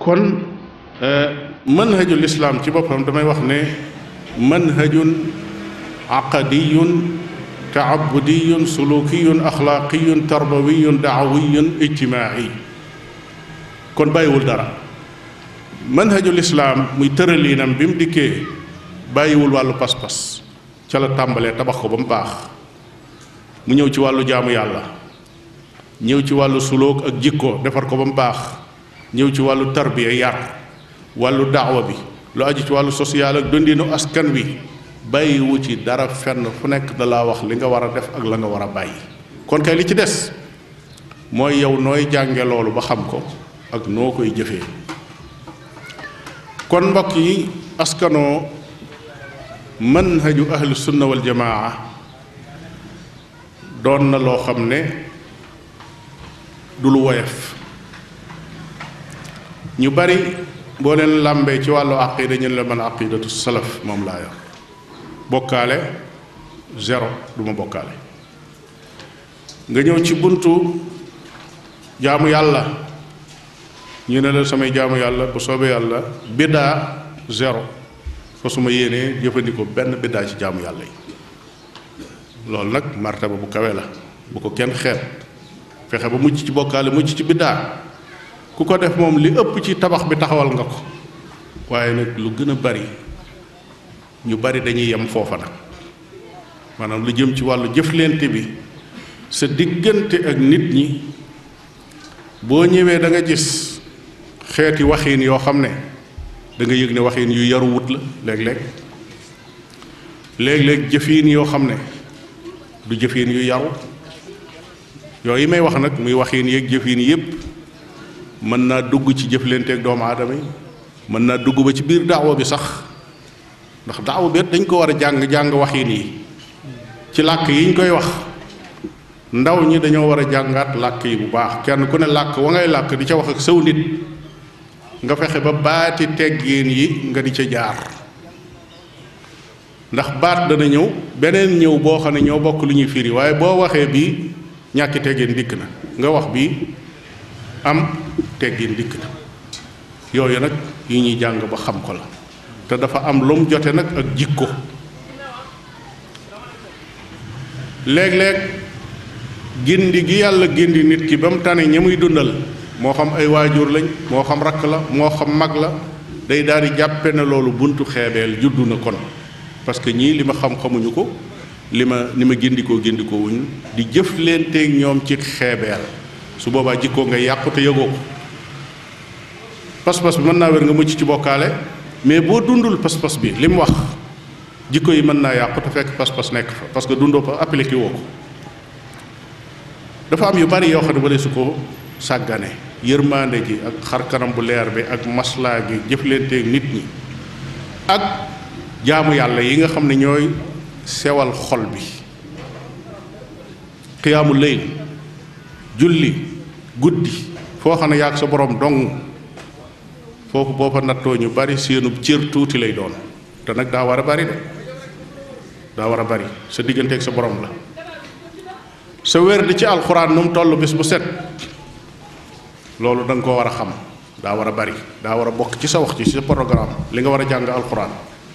kon manhajul islaam ci boppam damay wax ne manhajun aqadiyun taabudiyun sulukiyun axlaaqiyun tarbawiyun daawiyun ijtimaai kon bàyyiwul dara manhajul islaam muy tëraliinam bi mu dikkee bàyyiwul wàllu pas-pas ca la tàmbalee tabax ko ba mu baax mu ñëw ci wàllu jaamu yàlla ñëw ci wàllu sulóog ak jikko defar ko ba mu baax ñëw ci wàllu tarbiya yar wàllu daawa bi lu aju ci wàllu social ak dundinu askan wi bàyyiwu ci dara fenn fu nekk da laa wax li nga war a def ak la nga war a bàyyi kon kay li ci des mooy yow nooy jànge loolu ba xam ko ak noo koy jëfee kon mbokk yi askanoo manhaju ahlu sunna wal jamaa doon na loo xam ne du lu woyof ñu bari boo leen làmbee ci wàllu aqida ñu la mën aqidatu salaf moom laa yor bokkaale zéro du ma bokkaale nga ñëw ci buntu jaamu yàlla ñu ne la samay jaamu yàlla bu soobee yàlla biddaa zéro fa su ma yéenee jëfandikoo benn biddaa ci jaamu yàlla yi loolu nag martaba bu kawe la bu ko kenn xeet fexe ba mucc ci bokkaale mucc ci biddaa ku ko def moom li ëpp ci tabax bi taxawal nga ko waaye nag lu gën a bari ñu bari dañuy yem foofa nag maanaam lu jëm ci wàllu jëflante bi sa diggante ak nit ñi boo ñëwee da nga gis xeeti waxiin yoo xam ne da nga yëg ne waxiin yu yaru wut la léeg-léeg léeg-léeg jëfiin yoo xam ne du jëfiin yu yaru yooyu may wax nag muy waxiin yeeg jëfiin yépp mën naa dugg ci jëflanteeg doomu aadama yi mën naa dugg ba ci biir daawa bi sax ndax daawa bi dañ ko war a jàng jàng waxiin yi ci làkk yi ñu koy wax ndaw ñi dañoo war a jàngaat làkk yi bu baax kenn ku ne làkk wa ngay làkk di ca wax ak sëw nit nga fexe ba baati teggiin yi nga di ca jaar ndax baat dana ñëw beneen ñëw boo xam ne ñoo bokk lu ñuy firi waaye boo waxee bii ñàkki teggiin dikk na nga wax bii am teggiin dikk na yooyu nag yi ñuy jàng ba xam ko la te dafa am lu mu jote nag ak jikko léeg-léeg gindi gi yàlla gindi nit ki ba mu tane ña muy dundal moo xam ay waajur lañ moo xam rakk la moo xam mag la day daal di jàppe ne loolu buntu xeebeel juddu na kon parce que ñii li ma xam xamuñu ko li ma li ma gindikoo gindikoo wuñ di jëf leen teeg ñoom ci xeebeel su boobaa jikkoo nga yàqu te yëgoo ko pas-pas bi mën naa wér nga mucc ci bokkaale mais boo dundul pas-pas bi li mu wax jikko yi mën naa yàqu te fekk pas-pas nekk fa parce que dundoo ko appliqué woo ko dafa am yu bari yoo xam ne wala su ko sàggane yërmande ji ak xar kanam bu leer bi ak maslaa gi jëflanteeg nit ñi ak jaamu yàlla yi nga xam ne ñooy sewal xol bi xiyaamu layl julli guddi foo xam ne yaag sa borom dong foofu boo fa nattoo ñu bari seenub cër tuuti lay doon te nag daa war a bari de daa war a bari sa digganteeg sa borom la sa wér di ci alxuraan nu mu toll bis bu set loolu da nga ko war a xam daa war a bari daa war a bokk ci sa wax ci sa programme li nga war a jàng alxuraan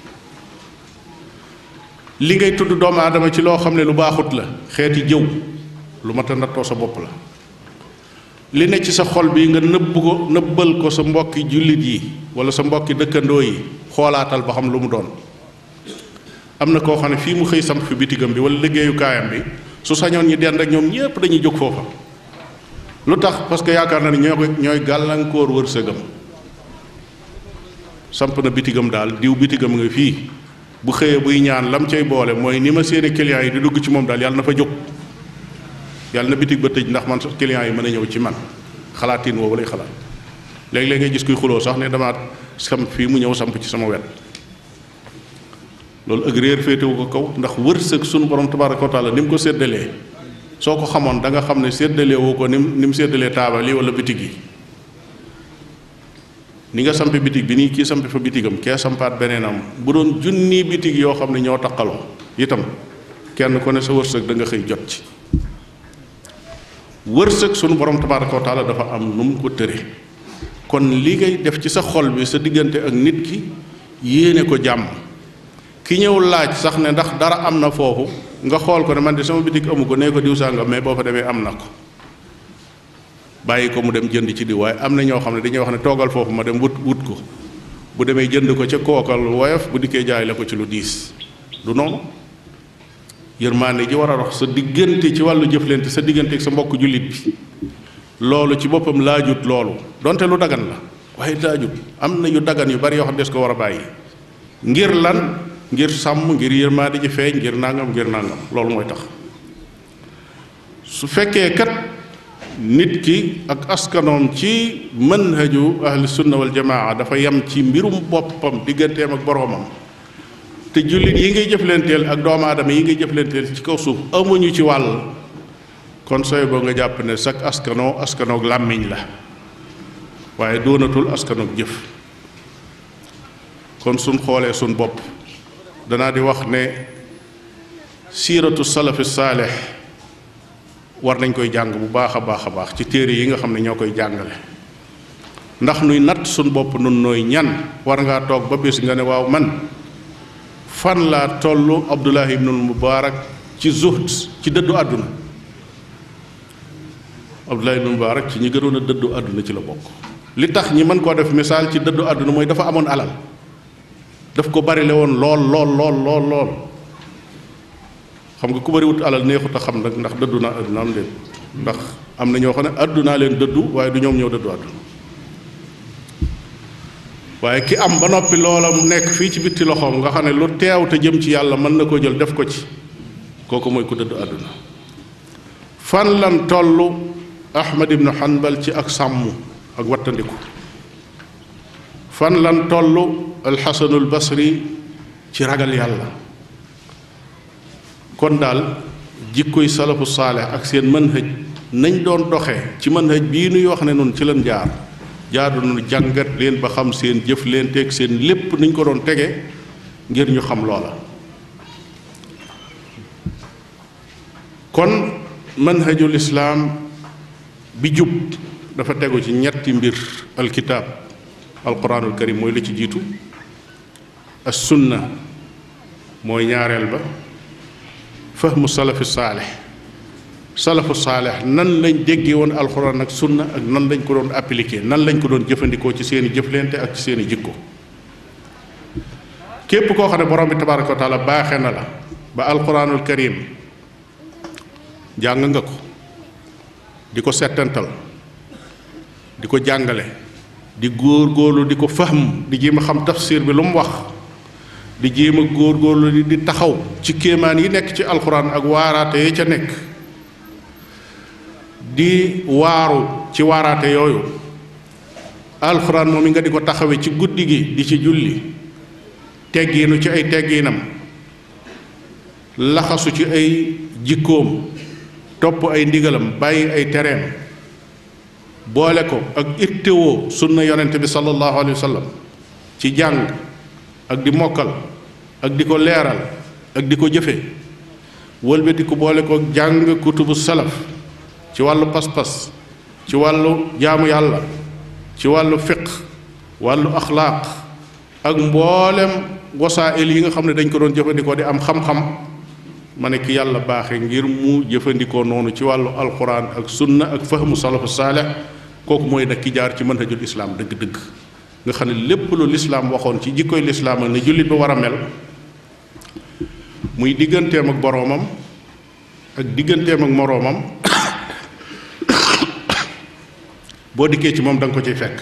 li ngay tudd doomu aadama ci loo xam ne lu baaxut la xeeti jëw lu mat a nattoo sa bopp la li ne ci sa xol bi nga nëbb ko nëbbal ko sa mbokki jullit yi wala sa mbokki dëkkandoo yi xoolaatal ba xam lu mu doon am na koo xam ne fii mu xëy samp fi bitigam bi wala liggéeyukaayam bi su sañoon ñi dend ak ñoom ñépp dañuy jóg foofa lu tax parce que yaakaar na ne ñoo ko ñooy gàllankoor wërsëgam samp na bitigam daal diw bitigam nga fii bu xëyee buy ñaan lam cay boole mooy ni ma seeni clients yi di dugg ci moom daal yàlla na fa jóg yàlla na bitig ba tëj ndax man clients yi mën a ñëw ci man xalaatin woowu lay xalaat léeg-léeg ngay gis kuy xuloo sax ne dama samp fii mu ñëw samp ci sama wet loolu ak réer féetewu ko kaw ndax wërsëg sunu borom tabaraka wa taala ni mu ko séddalee soo ko xamoon da nga xam ne séddalee woo ko ni mu ni mu séddalee taabal yi wala bitig yi ni nga sampe bitig bi nii kii sampe fa bitigam kee sampaat beneenam bu doon junni bitig yoo xam ne ñoo taqaloo itam kenn ku ne sa wërsëg da nga xëy jot ci wërsëg sunu borom tabaraka wa taala dafa am nu mu ko tëre kon li ngay def ci sa xol bi sa diggante ak nit ki yéene ko jàmm ki ñëw laaj sax ne ndax dara am na foofu nga xool ko ne man de sama bitik amu ko nee ko diw sàngam mais boo fa demee am na ko bàyyi ko mu dem jënd ci diw waaye am na ñoo xam ne dañuy wax ne toogal foofu ma dem wut wut ko bu demee jënd ko ca kookal woyof bu dikkee jaay la ko ci lu diis du noonu yërmaande ji war a dox sa diggante ci wàllu jëflante sa diggante ak sa mbokk jullit bi loolu ci boppam laajut loolu donte lu dagan la waaye laajut am na yu dagan yu bari yoo xam des ko war a bàyyi ngir lan ngir sàmm ngir yërmaande ji feeñ ngir nangam ngir nangam loolu mooy tax su fekkee kat nit ki ak askanoom ci manhaju ahli sunna wal jamaa dafa yem ci mbirum boppam digganteem ak boroomam te jullit yi ngay jëflanteel ak doomu aadama yi ngay jëflanteel ci kaw suuf amuñu ci wàll kon sooy boo nga jàpp ne sak askanoo askanoog làmmiñ la waaye doonatul askanoog jëf kon suñ xoolee suñ bopp danaa di wax ne siiratu salafi saalix war nañ koy jàng bu baax a baax a baax ci téere yi nga xam ne ñoo koy jàngale ndax nuy natt suñ bopp nun nooy ñan war ngaa toog ba bis nga ne waaw man fan laa tollu abdullahi ibnul mubaarak ci zuhd ci dëddu àdduna abdullahi ibnul mubaarak ci ñi gënoon a dëddu àdduna ci la bokk li tax ñi mën koo def misaal ci dëddu àdduna mooy dafa amoon alal daf ko bari le woon lool lool lool lool lool xam nga ku bariwut alal neexut a xam nag ndax dëddu naa àdduna am leen ndax am na ñoo xam ne àddunaa leen dëddu waaye du ñoom ñoo dëddu àdduna waaye ki am ba noppi loola mu nekk fii ci bitti loxoom nga xam ne lu teew te jëm ci yàlla mën na koo jël def ko ci kooku mooy ku dëddu àdduna fan lan tollu ahmad ibnu hanbal ci ak sàmm ak wattandiku fan lan tollu alxasanul basri ci ragal yàlla kon daal jikkoy salafu saaleh ak seen manhaj nañ doon doxee ci manhaj bii nuy wax ne noonu ci leen jaar jaadu nu jàngat leen ba xam seen jëf leen teg seen lépp niñ ko doon tege ngir ñu xam loola kon manhajul islaam bi jub dafa tegu ci ñetti mbir alkitaab alquranul karim mooy la ci jiitu as sunna mooy ñaareel ba fahmu salafi saalix salafu saalix nan lañ déggee woon alxuraan ak sunna ak nan lañ ko doon appliqué nan lañ ko doon jëfandikoo ci seeni jëflante ak ci seeni jikko képp koo xam ne borom bi tabaraka wa taala baaxe na la ba alxuraanul karim jàng nga ko di ko settantal di ko jàngale di góor góorlu di ko fahm di jéem a xam tafsir bi lu mu wax di jéem a góor góorlu di taxaw ci kéemaan yi nekk ci alxuraan ak waaraate yi ca nekk di waaru ci waaraate yooyu alxuraan moom yi nga di ko taxawe ci guddi gi di ci julli teggiinu ci ay teggiinam laxasu ci ay jikkoom topp ay ndigalam bàyyi ay tereem boole ko ak ittewoo sunna yonente bi sallallahu alayhi wa sallam ci jàng ak di mokkal ak di ko leeral ak di ko jëfe wëlbati ku boole ko jàng kutubu salaf ci wàllu pas-pas ci wàllu jaamu yàlla ci wàllu fiq wàllu axlaaq ak mboolem wasaa'il yi nga xam ne dañ ko doon jëfandikoo di am xam-xam ma ne ki yàlla baaxe ngir mu jëfandikoo noonu ci wàllu alquran ak sunna ak fahmu salafu saaleh kooku mooy nag ki jaar ci manhajul islaam dëgg-dëgg nga xam ne lépp lu lislaam waxoon ci jikkoy lislaam ak ne jullit ba war a mel muy digganteem ak boroomam ak digganteem ak moroomam boo dikkee ci moom da nga ko ciy fekk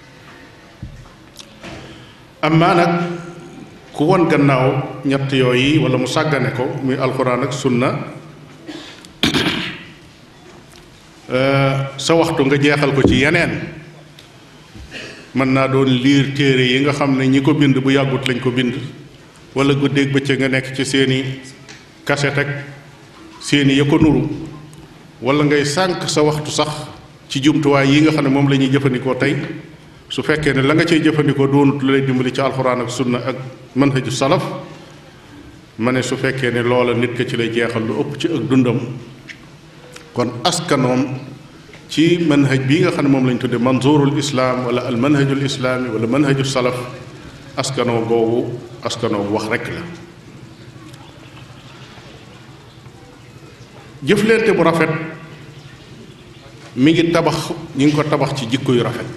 amaa nag ku won gannaaw ñett yooyu wala mu sàggane ko muy alxuraan ak sunna sa waxtu nga jeexal ko ci yeneen mën naa doon liir téere yi nga xam ne ñi ko bind bu yàggut lañ ko bind wala guddeeg bëccëg nga nekk ci seeni kaset ak seeni ya ko nuru wala ngay sànq sa waxtu sax ci jumtuwaay yi nga xam ne moom la ñuy jëfandikoo tey su fekkee ne la nga cay jëfandikoo doonut lu lay dimbali ci alxuraan ak sunna ak manhaju salaf ma ne su fekkee ne loola nit ka ci lay jeexal lu ëpp ci ak dundam kon askanoom ci manhaj bii nga xam ne moom lañ tudde manzurul islaam wala al manhajul islaami wala manhaju salaf askanoo googu askanoo wax rekk la jëflante bu rafet mi ngi tabax ñi ngi ko tabax ci jikko yu rafet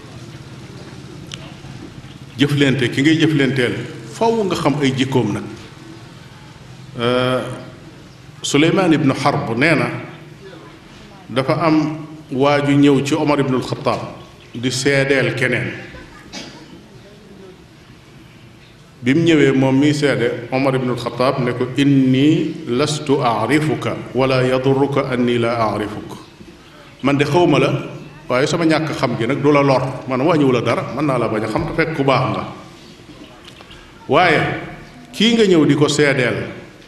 jëflante ki ngay jëflanteel faw nga xam ay jikkoom nag suleymaan ibnu xarb nee na dafa am waa ju ñëw ci omar ibnul xataab di seedeel keneen bi mu ñëwee moom miy seede omar ibnul xataab ne ko inni lastu aarifuka wala yaduruka anni la aarifuk man de xawma la waaye sama ñàkk xam gi nag du la lor man wàññiwu la dara mën naa la bañ a xam te fekk ku baax nga waaye kii nga ñëw di ko seedeel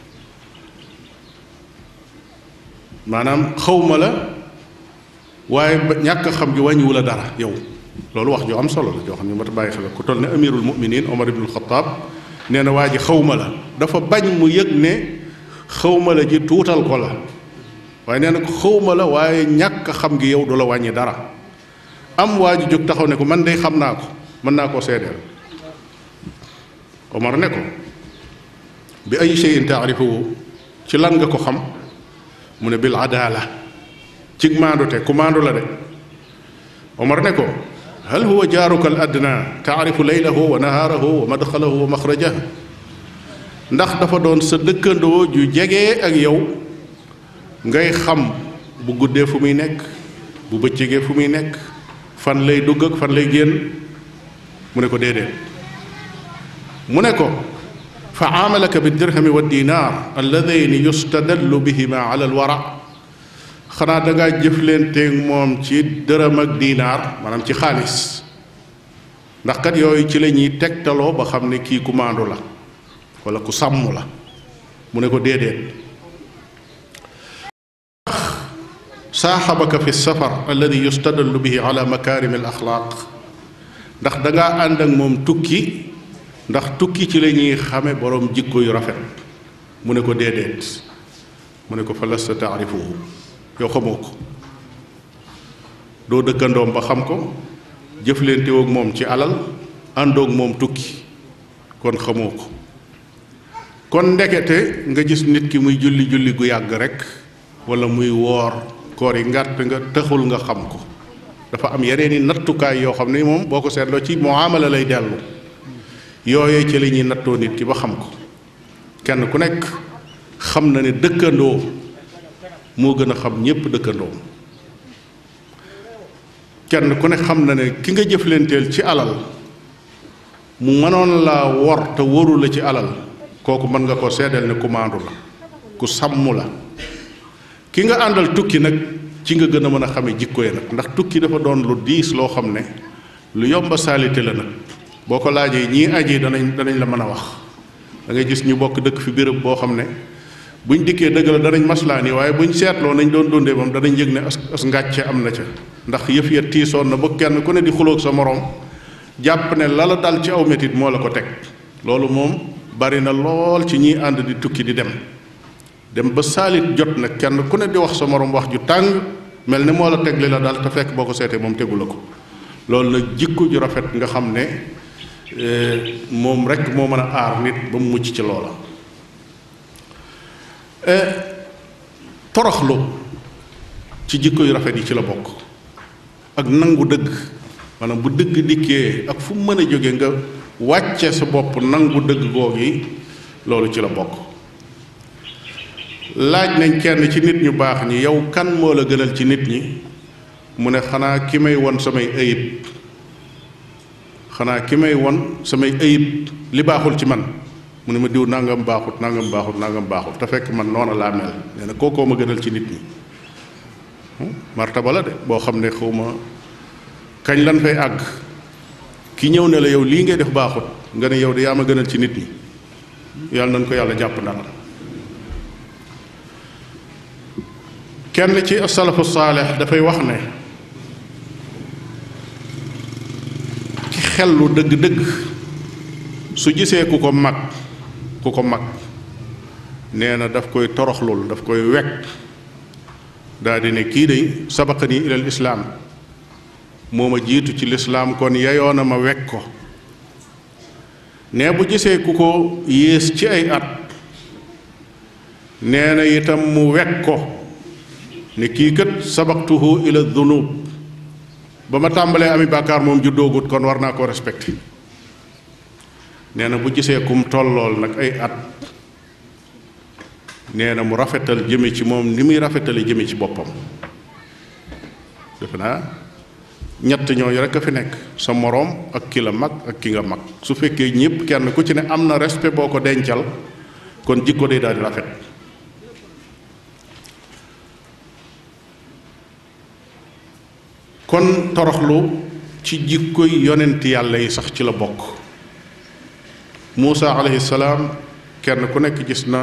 maanaam xawma la waaye ba ñàkk xam gi wàññiwu la dara yow loolu wax joo am solo la joo xam ne mat a bàyyi xel ku toll ne amirul muminin omar ibnul xataab nee na waa ji xawma la dafa bañ mu yëg ne xawma la ji tuutal ko la waaye nee na ko xawma la waaye ñàkk xam gi yow du la wàññi dara am waa ji jóg taxaw ne ko man de xam naa ko mën naa koo seedeel omar ne ko bi ay shay'in taarifuhu ci lan nga ko xam mu ne bil adaala cig maandute ku maandu la de omar ne ko hal huwa jaaruka al adna taarifu laylahu wa nahaarahu wa madxalahu wa maxrajahu ndax dafa doon sa dëkkandoo ju jege ak yow ngay xam bu guddee fu muy nekk bu bëccëgee fu muy nekk fan lay dugg ak fan lay génn mu ne ko déedéet mu ne ko fa aamalaka bi dirhami wa dinaar alladayni yustadallu bihima ala alwara xanaa dangaa jëflanteeg moom ci dërëm ak diinaar maanaam ci xaalis ndax kat yooyu ci la ñuy tegtaloo ba xam ne kii ku maandu la wala ku sàmm la mu ne ko déedéet saaxabaka fi safar alladi yustadallu bihi ala makaarimi al axlaaq ndax dangaa ànd ak moom tukki ndax tukki ci la ñuy xame boroom jikko yu rafet mu ne ko déedéet mu ne ko fa lasta taarifuhu yow xamoo ko doo dëkkandoom ba xam ko jëflantewoog moom ci alal àndoog moom tukki kon xamoo ko kon ndekete nga gis nit ki muy julli julli gu yàgg rekk walla muy woor koor yi ngàtt nga taxul nga xam ko dafa am yeneen i nattukaay yoo xam ne moom boo ko seetloo ci muamala lay dellu yooyee ci la ñuy nattoo nit ki ba xam ko kenn ku nekk xam na ne dëkkandoo moo gën a xam ñépp dëkkandoo kenn ku ne xam na ne ki nga jëflanteel ci alal mu mënoon laa wor te waru la ci alal kooku mën nga ko seedeel ne ku maandu la ku sàmm la ki nga àndal tukki nag ci nga gën a mën a xame jikko yi nag ndax tukki dafa doon lu diis loo xam ne lu yomba salité la nag boo ko laajee ñii aji danañ danañ la mën a wax da ngay gis ñu bokk dëkk fi béréb boo xam ne buñ dikkee dëgg la danañ maslaan yi waaye buñ seetloo nañ doon dundee moom danañ yëg ne as as ngàcce am na ca ndax yëf ya tiisoon na ba kenn ku ne di xuloog sa moroom jàpp ne la la dal ci aw metit moo la ko teg loolu moom bari na lool ci ñiy ànd di tukki di dem dem ba saalit jot nag kenn ku ne di wax sa moroom wax ju tàng mel ne moo la teg li la dal te fekk boo ko seetee moom tegu la ko loolu nag jikko ju rafet nga xam ne moom rek moo mën a aar nit ba mu mucc ci loola toroxlu ci jikko yu rafet yi ci la bokk ak nangu dëgg maanaam bu dëgg dikkee ak fu mu mën a jóge nga wàcce sa bopp nangu dëgg googi loolu ci la bokk laaj nañ kenn ci nit ñu baax ñi yow kan moo la gënal ci nit ñi mu ne xanaa ki may won samay ayib xanaa ki may won samay ayib li baaxul ci man mu ne ma diw nangam baaxut nangam baaxut nangam baaxut te fekk man noona laa mel nee na kookoo ma gënal ci nit ñi martaba la de boo xam ne xaw ma kañ lan fay àgg ki ñëw ne la yow lii ngay def baaxut nga ne yow de yaa ma gënal ci nit ñi yàlla nañ ko yàlla jàpp ndal kenn ci asalafu saalix dafay wax ne ki xellu dëgg-dëgg su gisee ku ko mag ku ko mag nee na daf koy toroxlul daf koy wekk daa di ne kii day sabaqani ilal islaam moo ma jiitu ci lislaam kon yayoona ma wekk ko ne bu gisee ku ko yées ci ay at nee na itam mu wekk ko ne kii kat sabaqtuhu ila dunub ba ma tàmbalee ami bàkkaar moom juddoogut kon war naa koo respecté nee na bu gisee kum tollool nag ay at nee na mu rafetal jëme ci moom ni muy rafetale jëme ci boppam defe naa ñett ñooñu rek a fi nekk sa moroom ak ki la mag ak ki nga mag su fekkee ñépp kenn ku ci ne am na respect boo ko dencal kon jikko day daal di rafet kon toroxlu ci jikkoy yonent yàlla yi sax ci la bokk Muusa alayhi salaam kenn ku nekk gis na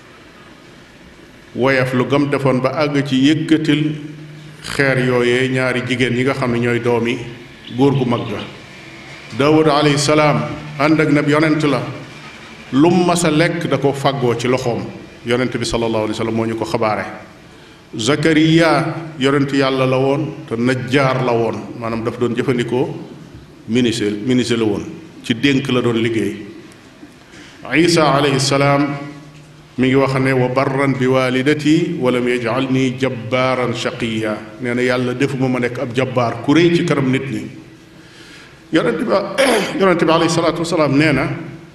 woyaf lu gam defoon ba àgg ci yëkkatil xeer yooyee ñaari jigéen ñi nga xam ne ñooy doomi góor gu mag ga Daawud alayhi salaam ànd ak nab yonent la lum mas a lekk da ko fàggoo ci loxoom yonent bi sallallahu alayhi wa sallam moo ñu ko xabaare Zakariya yonent yàlla la woon te najjaar la woon maanaam daf doon jëfandikoo ministre ministre la woon ci dénk la doon liggéey Isa alayhi salaam mi ngi wax ne wa barran bi walidati walam yajalni jabbaaran shaqiya nee na yàlla defuma ma nekk ab jabbaar ku réy ci kanam nit ñi yonent bi yonent bi alayhi salaatu wasalaam nee na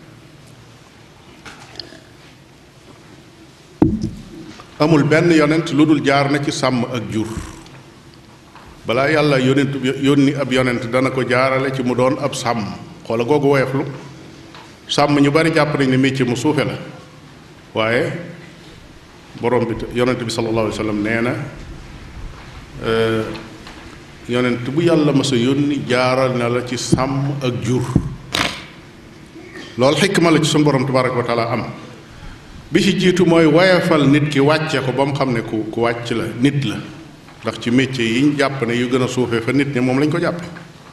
amul benn yonent lu dul jaar na ci sàmm ak jur balaa yàlla yonent yónni ab yonent dana ko jaarale ci mu doon ab sàmm xoola googu woyeflu sàmm ñu bari jàpp nañ ne métier mu suufe la waaye borom bi yonent bi sallallahu alayhi wa sallam nee na yonent bu yàlla mas a yónni jaaral na la ci sàmm ak jur loolu xikma la ci suñu borom tabaraka wa taala am bi ci jiitu mooy wayefal nit ki wàcce ko ba mu xam ne ku ku wàcc la nit la ndax ci métier yi ñu jàpp ne yu gën a suufee fa nit ñi moom lañ ko jàppe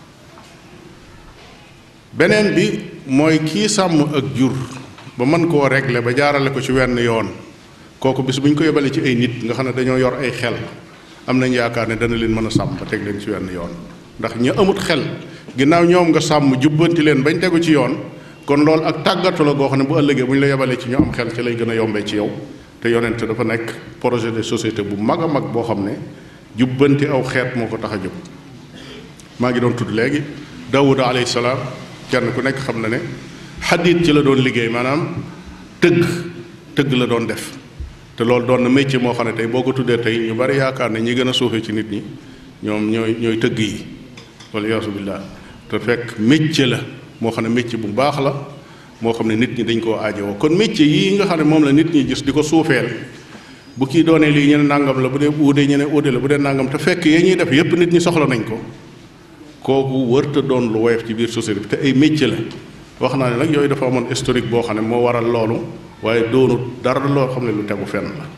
beneen bi mooy kii sàmm ak jur ba mën koo régler ba jaarale ko ci wenn yoon kooku bis bu ñu ko yebalee ci ay nit nga xam ne dañoo yor ay xel am nañ yaakaar ne dana leen mën a sàmm ba teg leen ci wenn yoon ndax ñu amut xel ginnaaw ñoom nga sàmm jubbanti leen bañ tegu ci yoon kon loolu ak tàggatu la goo xam ne bu ëllëgee bu ñu la yebalee ci ñu am xel ci lay gën a yombee ci yow te yonent dafa nekk projet de société bu mag a mag boo xam ne jubbanti aw xeet moo ko tax a jóg maa ngi doon tudd léegi Daawuda alayhi salaam kenn ku nekk xam na ne xadiit ci la doon liggéey maanaam tëgg tëgg la doon def te loolu doon na métier moo xam ne tey boo ko tuddee tey ñu bari yaakaar ne ñi gën a suufee ci nit ñi ñoom ñooy ñooy tëgg yi wala yaasu billah te fekk métier la moo xam ne métier bu baax la moo xam ne nit ñi dañ koo aajowoo kon métier yii nga xam ne moom la nit ñi gis di ko suufeel bu kii doonee lii ñene nàngam la bu dee uude ñene uude la bu dee nàngam te fekk yee ñuy def yépp nit ñi soxla nañ ko kooku wërta doon lu woyof ci biir société bi te ay métier la wax naa ne nag yooyu dafa amoon historique boo xam ne moo waral loolu waaye doonut dara loo xam ne lu tegu fenn la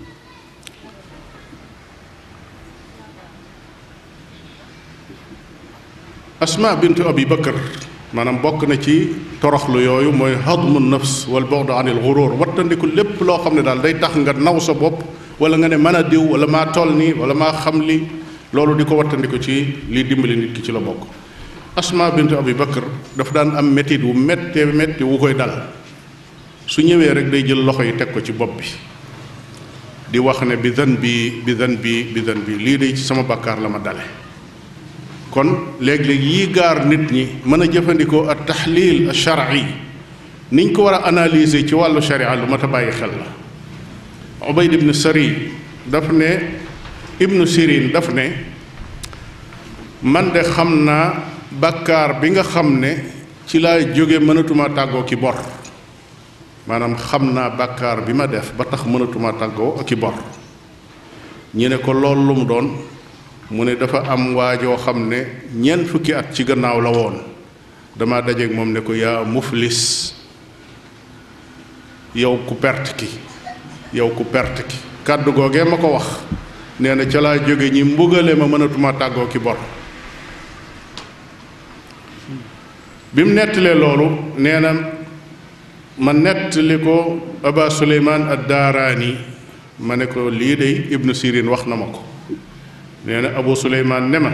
asma bint abi bakar maanaam bokk na ci toroxlu yooyu mooy hadmu nafs wal bu'd anil ghurur wattandiku lépp loo xam ne daal day tax nga naw sa bopp wala nga ne mën a diw wala maa toll nii wala maa xam li loolu di ko wattandiku ci liy dimbali nit ki ci la bokk asma bint abi bakar dafa daan am métit wu méttee métti wu koy dal su ñëwee rek day jël loxo yi teg ko ci bopp bi di wax ne bi dan bi bi dan bi bi dan bi lii de ci sama bakkaar la ma dale kon léeg-léeg yii gaar nit ñi mën a jëfandikoo ak taxliil al shar'i niñ ko war a analyser ci wàllu sharia lu mat a bàyyi xel la ubayd ibn sari daf ne ibnu sirin daf ne man de xam naa bàkkaar bi nga xam ne ci laa jóge mënatuma tàggoo ki bor maanaam xam naa bàkkaar bi ma def ba tax mënatuma tàggoo ak i bor ñu ne ko loolu lu mu doon mu ne dafa am waajoo xam ne ñeent fukki at ci gannaaw la woon dama dajeeg moom ne ko yaa muflis yow ku perte ki yow ku perte ki kàddu googee ma ko wax nee na ca laa jóge ñi mbugale ma mënatuma tàggoo ki bor bi mu nettalee loolu nee na ma nettali ko aba suleymaan ad daaraani ma ne ko lii day ibnu sirin wax na ma ko nee na abu suleymaan ne ma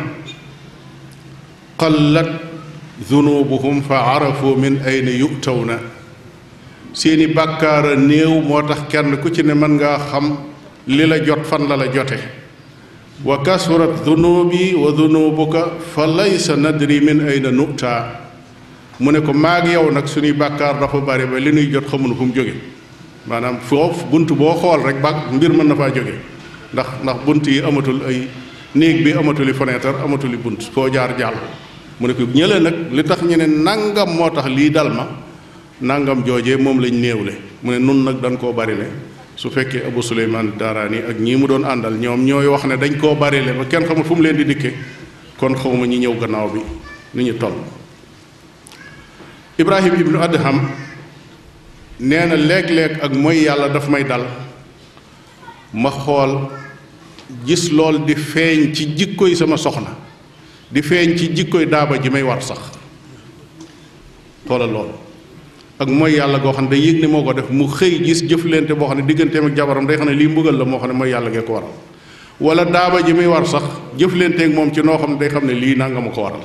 qallat dunubuhum fa arafu min ayna yutawna seeni bàkkaara néew moo tax kenn ku ci ne mën ngaa xam li la jot fan la la jote wa kasurat dunubi wa dunubuka fa laysa nadri min ayna nu'ta mu ne ko maag yow nag suñuy bàkkaar dafa bari ba li nuy jot xamuñu fu mu jóge maanaam foofu bunt boo xool rek ba mbir mën na faa jóge ndax ndax bunt yi amatul ay néeg bi amatuli fenêtre amatuli bunt foo jaar jàll mu ne ko ñële nag li tax ñu ne nangam moo tax lii dal ma nangam joojee moom lañ néewle mu ne nun nag dañ koo bari le su fekkee Abu Suleymaan Daaraani ak ñii mu doon àndal ñoom ñooy wax ne dañ koo bari le ba kenn xamul fu mu leen di dikke kon xawma ñi ñëw gannaaw bi ni ñu toll Ibrahim ibnu Adham nee na léeg-léeg ak mooy yàlla daf may dal ma xool gis lool di feeñ ci jikkoy sama soxna di feeñ ci jikkoy daaba ji may war sax xoolal lool ak mooy yàlla goo xam ne day yëg ne moo ko def mu xëy gis jëflante boo xam ne digganteem ak jabaram day xam ne lii mbugal la moo xam ne mooy yàlla gee ko waral wala daaba ji muy war sax jëflanteeg moom ci noo xam ne day xam ne lii nanga ma ko waral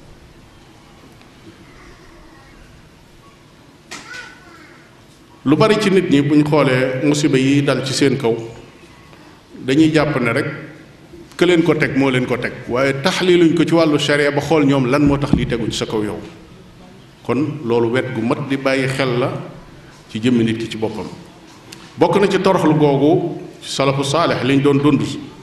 lu bari ci nit ñi buñ xoolee musiba yi dal ci seen kaw dañuy jàpp ne rek ke leen ko teg moo leen ko teg waaye taxliluñ ko ci wàllu sharia ba xool ñoom lan moo tax lii tegu ci sa kaw yow kon loolu wet gu mat di bàyyi xel la ci jëmmi nit ki ci boppam bokk na ci toroxlu googu salafu saalix liñ doon dund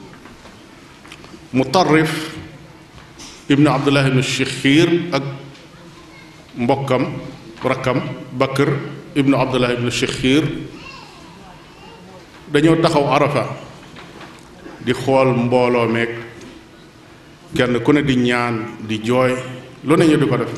mutarrif ibnu abdullah ibnu shixiir ak mbokkam rakkam bakr ibnu abdullah ibnu shixiir dañoo taxaw arafa di xool mbooloo meeg kenn ku ne di ñaan di jooy lu ne ñu di ko def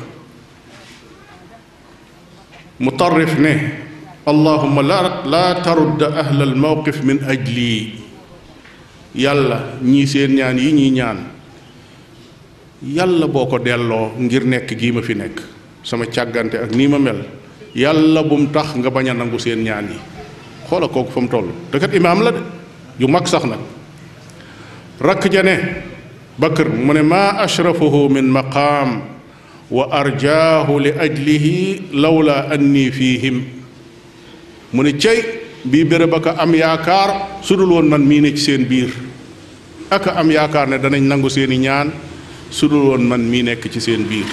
mutarrif ne allahuma la laa tarudd ahla al mawqif min ajli yàlla ñii seen ñaan yi ñuy ñaan yàlla boo ko delloo ngir nekk gii ma fi nekk sama càggante ak nii ma mel yàlla bu mu tax nga bañ a nangu seen ñaan yi xoola kooku fa mu toll te kat imaam la de yu mag sax nag rakk ja ne bakr mu ne maa ashrafahu min maqaam wa arjaahu li ajlihi lawla anni fiihim mu ne cey bii béréb aka am yaakaar su dul woon man mii ne ci seen biir aka am yaakaar ne danañ nangu seeni ñaan su dul woon man mii nekk ci seen biir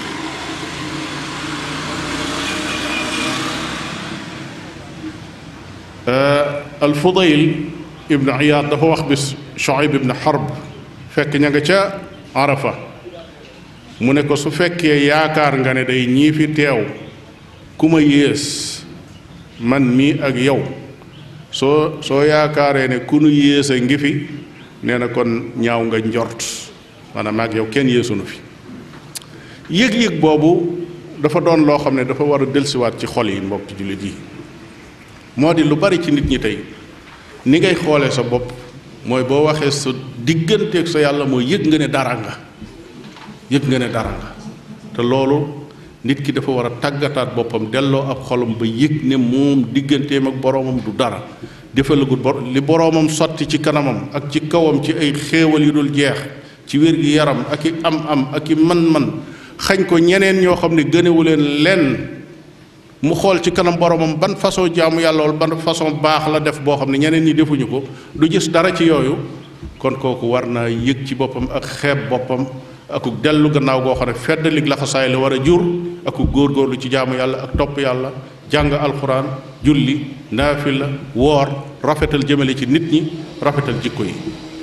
al fudayl ibnu iyaad dafa wax bis Shuayb ibn Harb fekk ña nga ca Arafa mu ne ko su fekkee yaakaar nga ne day ñii fi teew ku ma yées man mii ak yow soo soo yaakaaree ne ku nu yées a ngi fi nee na kon ñaaw nga njort maanaam ak yow kenn yéesunu fi yëg-yëg boobu dafa doon loo xam ne dafa war a delsiwaat ci xol yi mbokk jullit yi moo di lu bari ci nit ñi tey ni ngay xoolee sa bopp mooy boo waxee sa digganteeg sa yàlla mooy yëg nga ne dara nga yëg nga ne dara nga te loolu nit ki dafa war a tàggataat boppam delloo ab xolam ba yëg ne moom digganteem ak boroomam du dara defalagut bor li boroomam sotti ci kanamam ak ci kawam ci ay xéewal yu dul jeex ci wér gi yaram ak i am-am ak i man-man xañ ko ñeneen ñoo xam ne gënewu leen lenn mu xool ci kanam boromam ban façon jaamu yàlla wala ban façon baax la def boo xam ne ñeneen ñi defuñu ko du gis dara ci yooyu kon kooku war naa yëg ci boppam ak xeeb boppam aku dellu gannaaw goo xam ne feddalik laxasaay la war a jur aku góorgóorlu ci jaamu yàlla ak topp yàlla jàng alxuraan julli naafila woor rafetal jëmale ci nit ñi rafetal jikko yi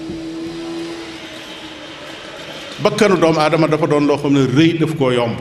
bakkanu doomu aadama dafa doon loo xam ne rëy daf koo yomb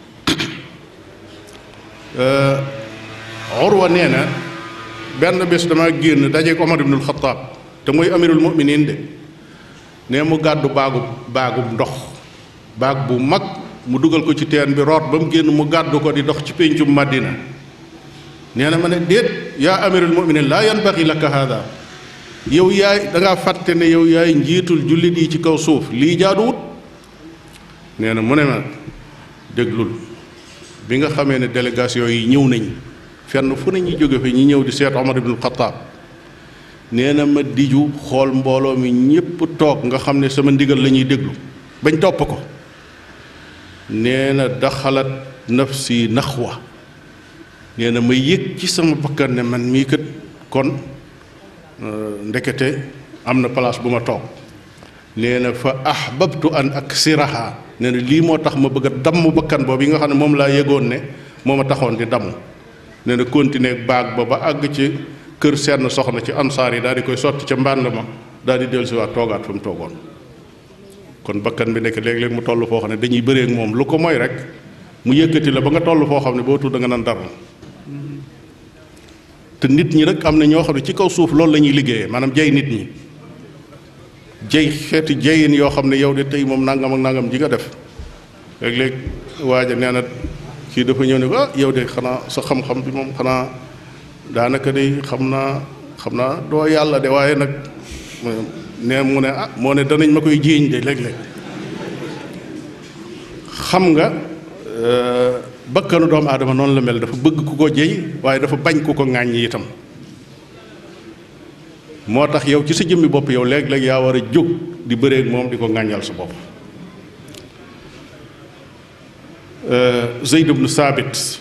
Urwa nee na benn bés dama génn dajeek Omar ibnul Xataab te mooy amirul muminin de ne mu gàddu baagu baagu ndox baag bu mag mu dugal ko ci teen bi root ba mu génn mu gàddu ko di dox ci péncum Madina nee na ma ne déet yaa amirul muminin laa yanbaxi laka hada yow yaay dangaa fàtte ne yow yaay njiitul jullit yi ci kaw suuf lii jaaduwut nee na mu ne ma déglul bi nga xamee ne délégation yi ñëw nañ fenn fu ne ñuy jóge fi ñi ñëw di seet Omar ibnul Xataab nee na ma diju xool mbooloo mi ñépp toog nga xam ne sama ndigal la ñuy déglu bañ topp ko nee na daxalat nafsi naxwa nee na ma yëg ci sama bakkan ne man mii kat kon ndekete am na place bu ma toog nee na fa ahbabtu an aksiraha nee na lii moo tax ma bëgg a damm bakkan boobu yi nga xam ne moom laa yëgoon ne moo ma taxoon di damm nee na continuer baag ba ba àgg ci kër seen soxna ci ansaar yi daal di koy sotti ca mbànd ma daal di dellusiwaat toogaat fa mu toogoon kon bakkan bi nekk léeg-léeg mu toll foo xam ne dañuy bëree ak moom lu ko mooy rek mu yëkkati la ba nga toll foo xam ne boo tudd da nga naan dara te nit ñi rek am na ñoo xam ne ci kaw suuf loolu la ñuy liggéeyee maanaam jay nit ñi jay xeeti jayin yoo xam ne yow de tey moom nangam ak nangam ji nga def léeg-léeg waaja nee na kii dafa ñëw ne ko ah yow de xanaa sa xam-xam bi moom xanaa daanaka de xam naa xam naa doo yàlla de waaye nag ne mu ne ah moo ne danañ ma koy jiiñ de léeg-léeg xam nga bakkanu doomu aadama noonu la mel dafa bëgg ku ko jëy waaye dafa bañ ku ko ŋàññ itam moo tax yow ci sa jëmmi bopp yow léeg-léeg yaa war a jóg di bëreeg moom di ko ŋàññal sa bopp Zeyd ibnu Saabit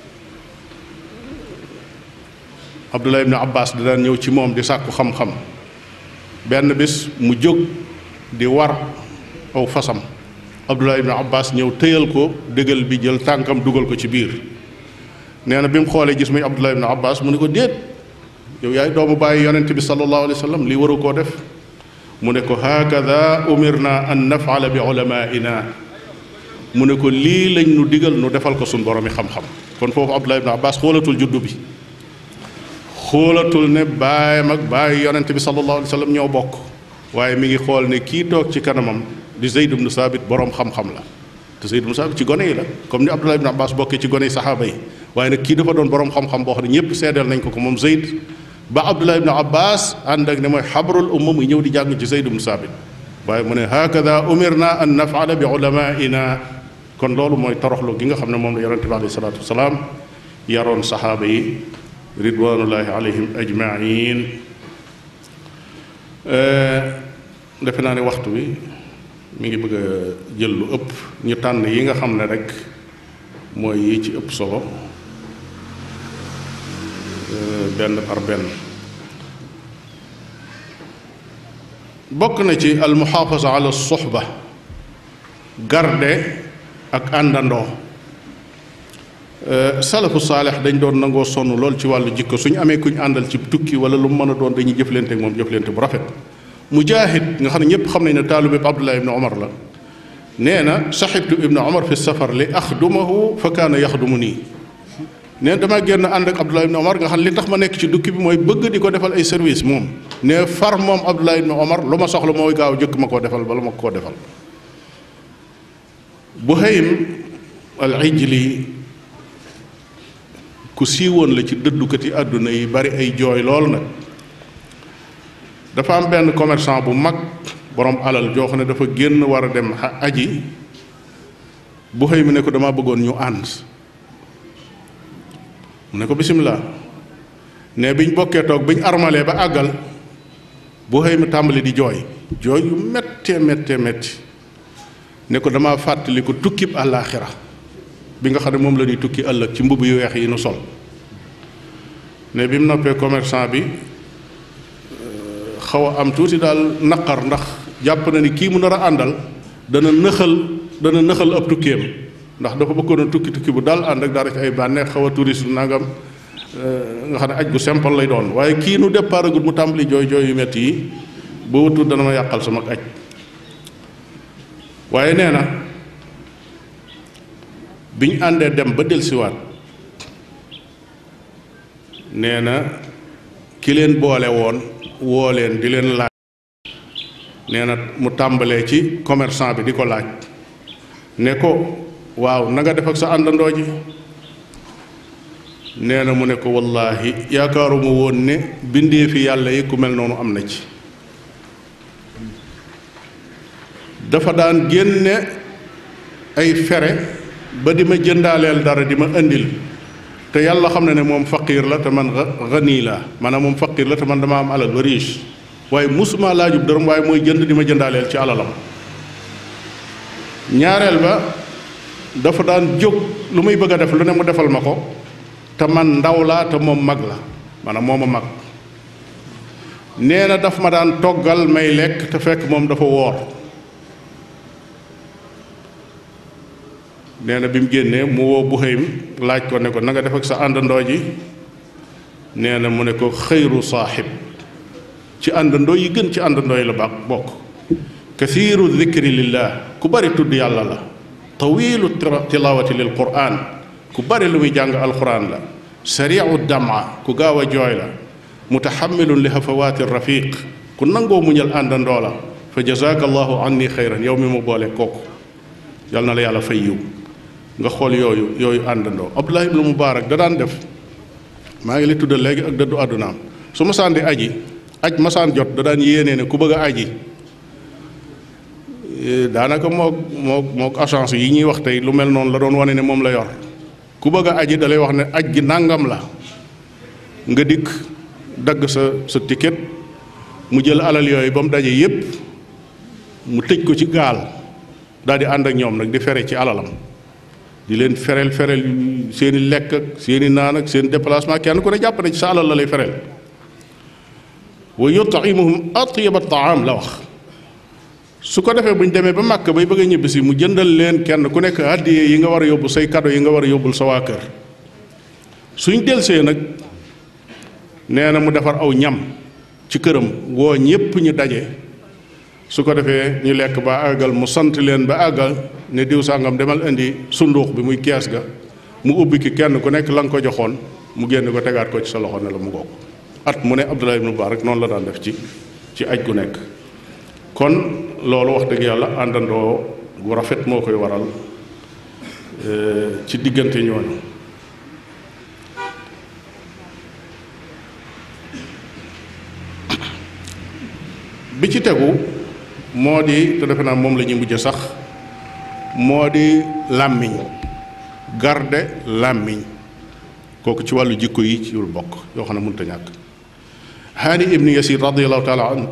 Abdullah ibnu Abbas da daan ñëw ci moom di sàkku xam-xam benn bis mu jóg di war aw fasam Abdullah ibnu Abbas ñëw tëyal ko dëgal bi jël tànkam dugal ko ci biir nee na bi mu xoolee gis muy Abdullah ibnu Abbas mu ne ko déet yow yaay doomu bàyyi yonent bi sallallahu alayhi wa sallam lii waru koo def mu ne ko hakada umirna an nafala bi ulamaina mu ne ko lii lañ nu digal nu defal ko suñ boromi xam-xam kon foofu Abdullah ibnu Abbas xoolatul juddu bi xoolatul ne baayam ak bàyyi yonent bi sallallahu alayhi wa sallam ñoo bokk waaye mi ngi xool ne kii toog ci kanamam di Zayd ibnu Saabit boroom xam-xam la te Zayd ibnu Saabit ci gone yi la comme ni Abdullah ibnu Abbas bokkee ci gone yi saxaaba yi waaye nag kii dafa doon boroom xam-xam boo xam ne ñëpp seedeel nañ ko ko moom Zayd ba Abdullah ibnu Abbas ànd ak ne mooy xabrul umma muy ñëw di jàng ci Zayd ibnu Saabit waaye mu ne hakada umirna an nafala bi ulamaina kon loolu mooy toroxlu gi nga xam ne moom la yonente bi alayhi salaatu wasalaam yaroon saxaaba yi ridwanullahi alayhim ajmain defe naa ne waxtu wi mi ngi bëgg a jël lu ëpp ñu tànn yi nga xam ne rek mooy yi ci ëpp solo benn par benn bokk na ci almuxaafasa ala soxba garde ak àndandoo salafu saalex dañ doon nangoo sonn lool ci wàllu jikko suñu amee kuñ àndal ci tukki wala lu mu mën a doon dañuy jëflante ak moom jëflante bu rafet mujaahid nga xam ne ñëpp xam nañ ne taalibe bi abdullah ibnu omar la nee na saxibtu ibnu omar fi safar li axdumahu fa kaana yaxdumu nii nee damaa génn ànd ak abdullah ibnu omar nga xam ne li tax ma nekk ci dukki bi mooy bëgg di ko defal ay service moom ne far moom abdullah ibnu omar lu ma soxla mooy gaaw jëkk ma koo defal bala ma koo defal buhaym al ijli ku siiwoon la ci dëddukati àdduna yi bari ay jooy lool nag dafa am benn commerçant bu mag borom alal joo xam ne dafa génn war a dem aji bu xëy mi ne ko dama bëggoon ñu ànd mu ne ko bisimilah ne biñ bokkee toog biñ armalee ba àggal bu xëy mi tàmbali di jooy jooy yu méttee méttee métti ne ko dama fàttali ko tukkib àllaaxira bi nga xam ne moom la ñuy tukki ëllëg ci mbubb yu weex yi nu sol ne bi mu noppee commerçant bi xaw a am tuuti daal naqar ndax jàpp na ni kii mu nar a àndal dana nëxal dana nëxal ab tukkeem ndax dafa bëggoon a tukki tukki bu daal ànd ak dara ci ay bànneex xaw a touriste nangam nga xam ne aj gu simple lay doon waaye kii nu départ agul mu tàmbali jooy jooy yu metti yi ba wutul dana ma yàqal sama aj waaye nee na bi ñu àndee dem ba delsiwaat nee na ki leen boole woon woo leen di leen laaj nee na mu tàmbalee ci commerçant bi di ko laaj ne ko waaw na nga def ak sa àndandoo ji nee na mu ne ko wallaahi yaakaaruma woon ne bindee fi yàlla yi ku mel noonu am na ci dafa daan génne ay fere ba di ma jëndaaleel dara di ma indil te yàlla xam ne ne moom faqiir la te man gani la maanaam moom faqiir la te man dama am alal ba riche waaye musuma laajub dërëm waaye mooy jënd di ma jëndaaleel ci alalam ñaareel ba dafa daan jóg lu muy bëgg a def lu ne mu defal ma ko te man ndaw laa te moom mag la maanaam moo ma mag nee na daf ma daan toggal may lekk te fekk moom dafa woor nee na bi mu génnee mu woo Buhaym laaj ko ne ko na nga def ak sa àndandoo ji nee na mu ne ko xëyru saaxib ci àndandoo yi gën ci àndandoo yi la baax bokk kathiru dikri lillah ku bari tudd yàlla la tawilu tilawati lil quran ku bari lu muy jàng alquran la sariu dama ku gaaw a jooy la mutaxamilun li hafawaati rafiq ku nangoo muñal àndandoo la fa jazaka allahu anni xayran yow mi mu boole kooku yal na la yàlla fay yiw nga xool yooyu yooyu àndandoo abdullah ibnu mubarak da daan def maa ngi li tuddal léegi ak dëddu àddunaam su masaan di aji aj masaan jot da daan yéenee ne ku bëgg a aji daanaka mook mook mook agence yi ñuy wax tey lu mel noonu la doon wane ne moom la yor ku bëgg a aji da lay wax ne aj gi nàngam la nga dikk dagg sa sa ticket mu jël alal yooyu ba mu daje yépp mu tëj ko ci gaal daal di ànd ak ñoom nag di fere ci alalam di leen fereel fereel seeni lekk ak seeni naan ak seen déplacement kenn ku ne jàpp ne ci sa alal la lay fereel wa yut'imuhum atyaba taam la wax su ko defee bu ñu demee ba màkk bay bëgg a ñibbisi mu jëndal leen kenn ku nekk àddiyee yi nga war a yóbbu say kado yi nga war a yóbbul sa waa kër suñ delsee nag nee na mu defar aw ñam ci këram woo ñépp ñu daje su ko defee ñu lekk ba àggal mu sant leen ba àggal ne diw sàngam demal indi sunduux bi muy kees ga mu ubbi ki kenn ku nekk la nga ko joxoon mu génn ko tegaat ko ci sa loxo ne la mu ngoog at mu ne Abdullah ibn Mubarak noonu la daan def ci ci aj gu nekk kon loolu wax dëgg yàlla àndandoo gu rafet moo koy waral ci diggante ñooñu bi ci tegu moo di te defe naa moom la ñuy mujj sax moo di làmmiñ garde làmmiñ kooku ci wàllu jikko yi ci yul bokk yoo xam ne mënut a ñàkk haani ibnu yasir radiallahu taala an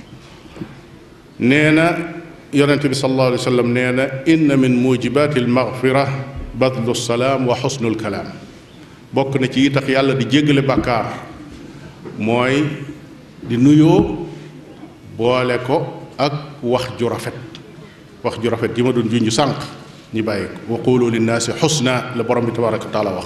nee na yonente bi sallallahu alayhi wa sallam nee na inna min mujibati almaghfira badlu salaam wa xusnul kalaam bokk na ci yi tax yàlla di jéggale bàkkaar mooy di nuyoo boole ko ak wax ju rafet wax ju rafet ji ma doon junj sànq ñi bàyyi ko wa qulu linnaasi xusna la borom bi tabaraka wa taala wax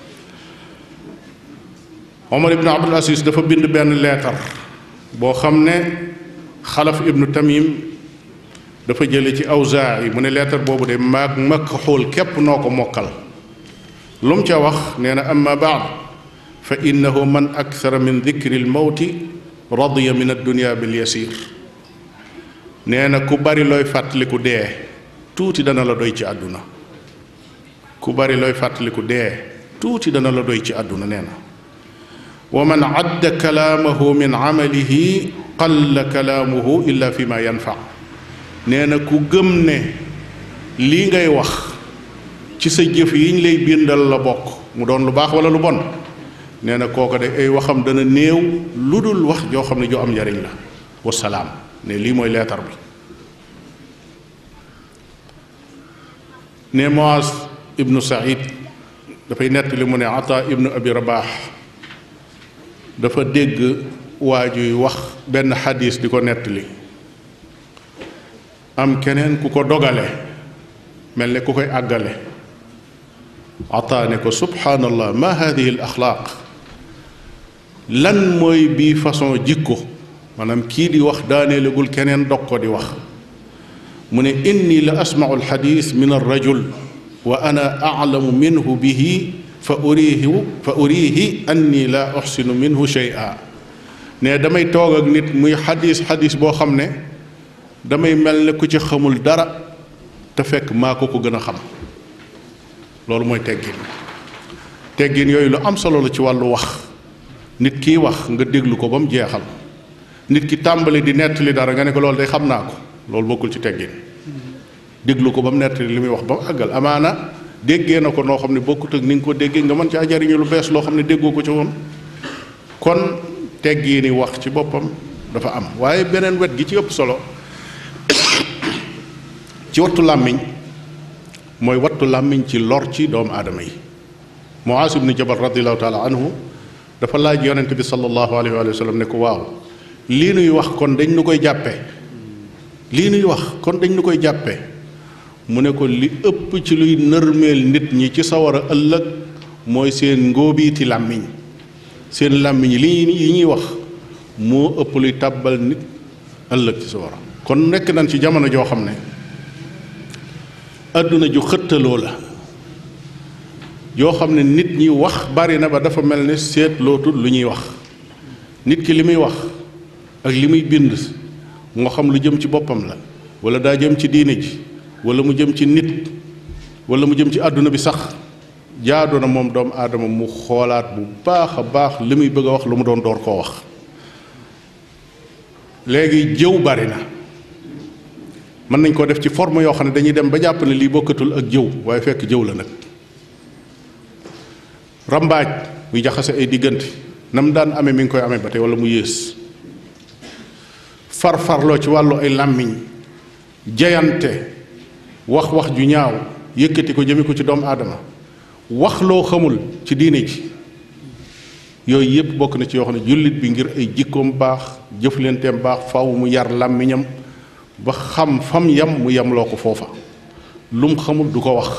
omar ibnu abdul asis dafa bind benn leetar boo xam ne xalaf ibnu tamim dafa jële ci awzaa yi mu ne leetar boobu de maag makk xool képp noo ko mokkal lu mu ca wax nee na amma baad fa innahu man akthara min dikri lmawti radiya min addunia bil yasir nee na ku bari looy fàttaliku dee tuuti dana la doy ci àdduna ku bari looy fàttaliku dee tuuti dana la doy ci àdduna nee na wa man adda kalaamahu min amalihi qalla kalaamuhu illa fi ma yanfa nee na ku gëm ne lii ngay wax ci sa jëf yiñ lay bindal la bokk mu doon lu baax wala lu bon nee na kooka de ay waxam dana néew lu dul wax joo xam ne joo am njariñ la wasalaam ne lii mooy leetar bi ne Muaz ibnu Saïd dafay nettali mu ne Ata ibnu Abi Rabaax dafa dégg waa juy wax benn xadis di ko nettali am keneen ku ko dogale mel ne ku koy àggale Ata ne ko subhaanallah ma hadihi al axlaaq lan mooy bii façon jikko maanaam kii di wax daaneelegul keneen dog ko di wax mu ne inni la asmau alxadis min alrajul wa ana aclamu minhu bihi fa uriihi fa uriihi anni la uxsinu minhu shay'a ne damay toog ak nit muy xadis xadis boo xam ne damay mel ne ku ci xamul dara te fekk maa ko ko gën a xam loolu mooy teggin teggin yooyu lu am solo la ci wàllu wax nit kiy wax nga déglu ko ba mu jeexal nit ki tàmbali di nettali dara nga ne ko loolu day xam naa ko loolu bokkul ci teggin déglu ko ba mu nettali li muy wax ba mu àggal amaana déggee na ko noo xam ne bokkut ak ni nga ko déggee nga mën caa jariñu lu bees loo xam ne déggoo ko ci woon kon teggi ni wax ci boppam dafa am waaye beneen wet gi ci ëpp solo ci wattu làmmiñ mooy wattu làmmiñ ci lor ci doomu aadama yi Muaas ibnu Jabal radiallahu taala anhu dafa laaj yonente bi sallallahu alayhi wa sallam ne ko waaw lii nuy wax kon dañ nu koy jàppe lii nuy wax kon dañ nu koy jàppe mu ne ko li ëpp ci luy nërmeel nit ñi ci sawara ëllëg mooy seen ngóobiiti làmmiñ seen làmmiñ li yi ñuy wax moo ëpp luy tàbbal nit ëllëg ci sawara kon nekk nañ ci jamono joo xam ne àdduna ju xëttaloo la yoo xam ne nit ñi wax bari na ba dafa mel ne seetlootul lu ñuy wax nit ki li muy wax ak li muy bind moo xam lu jëm ci boppam la wala daa jëm ci diine ji wala mu jëm ci nit wala mu jëm ci àdduna bi sax jaadu na moom doomu aadama mu xoolaat bu baax a baax li muy bëgg a wax lu mu doon door koo wax léegi jëw bari na mën nañ koo def ci forme yoo xam ne dañuy dem ba jàpp ne lii bokkatul ak jëw waaye fekk jëw la nag rambaaj muy jaxase ay diggante nam daan amee mi ngi koy amee ba tey wala mu yées farfarloo ci wàllu ay làmmiñ jayante wax wax ju ñaaw yëkkati ko jëme ko ci doomu aadama wax loo xamul ci diine ji yooyu yépp bokk na ci yoo xam ne jullit bi ngir ay jikkoom baax jëflenteem baax faw mu yar làmmiñam ba xam fam yam mu yamloo ko foofa lum xamul du ko wax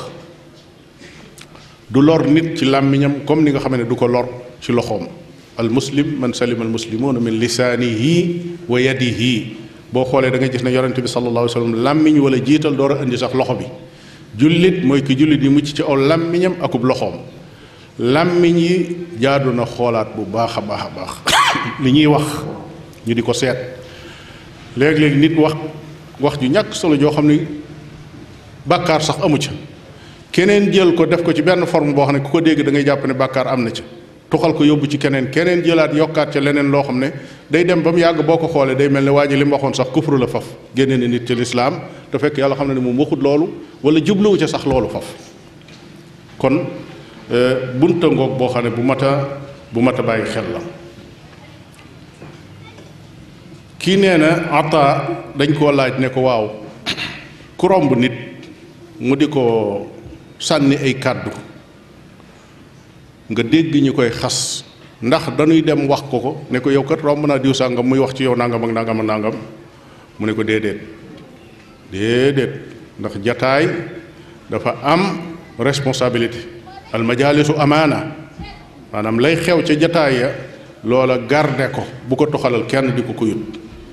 du lor nit ci làmmiñam comme ni nga xam ne du ko lor ci loxoom al muslim man salima al muslimuuna min lisaanihi wa yadihi boo xoolee da nga gis ne yonente bi sallallahu alayhi wa sallam làmmiñ wala jiital door a indi sax loxo bi jullit mooy ki jullit yi mucc ci aw làmmiñam akub loxoom làmmiñ yi jaadu na xoolaat bu baax a baax a baax li ñuy wax ñu di ko seet léeg-léeg nit wax wax ju ñàkk solo joo xam ni bàkkaar sax amu ca keneen jël ko def ko ci benn forme boo xam ne ku ko dégg da ngay jàpp ne bàkkaar am na ca tuxal ko yóbbu ci keneen keneen jëlaat yokkaat ca leneen loo xam ne day dem ba mu yàgg boo ko xoolee day mel ne waa ji li mu waxoon sax kufru la faf génne na nit ci lislaam te fekk yàlla xam ne ne moom waxut loolu wala jubluwu ca sax loolu faf kon bunta ngoog boo xam ne bu mat a bu mat a bàyyi xel la kii nee na ata dañ koo laaj ne ko waaw ku romb nit mu di ko sànni ay kàddu nga dégg ñu koy xas ndax dañuy dem wax ko ko ne ko yow kat romb naa diw sàngam muy wax ci yow nangam ak nangam ak nangam mu ne ko déedéet déedéet ndax jataay dafa am responsabilité al majalisu amaana maanaam lay xew ca jataay ya loola garde ko bu ko toxalal kenn di ko ko yut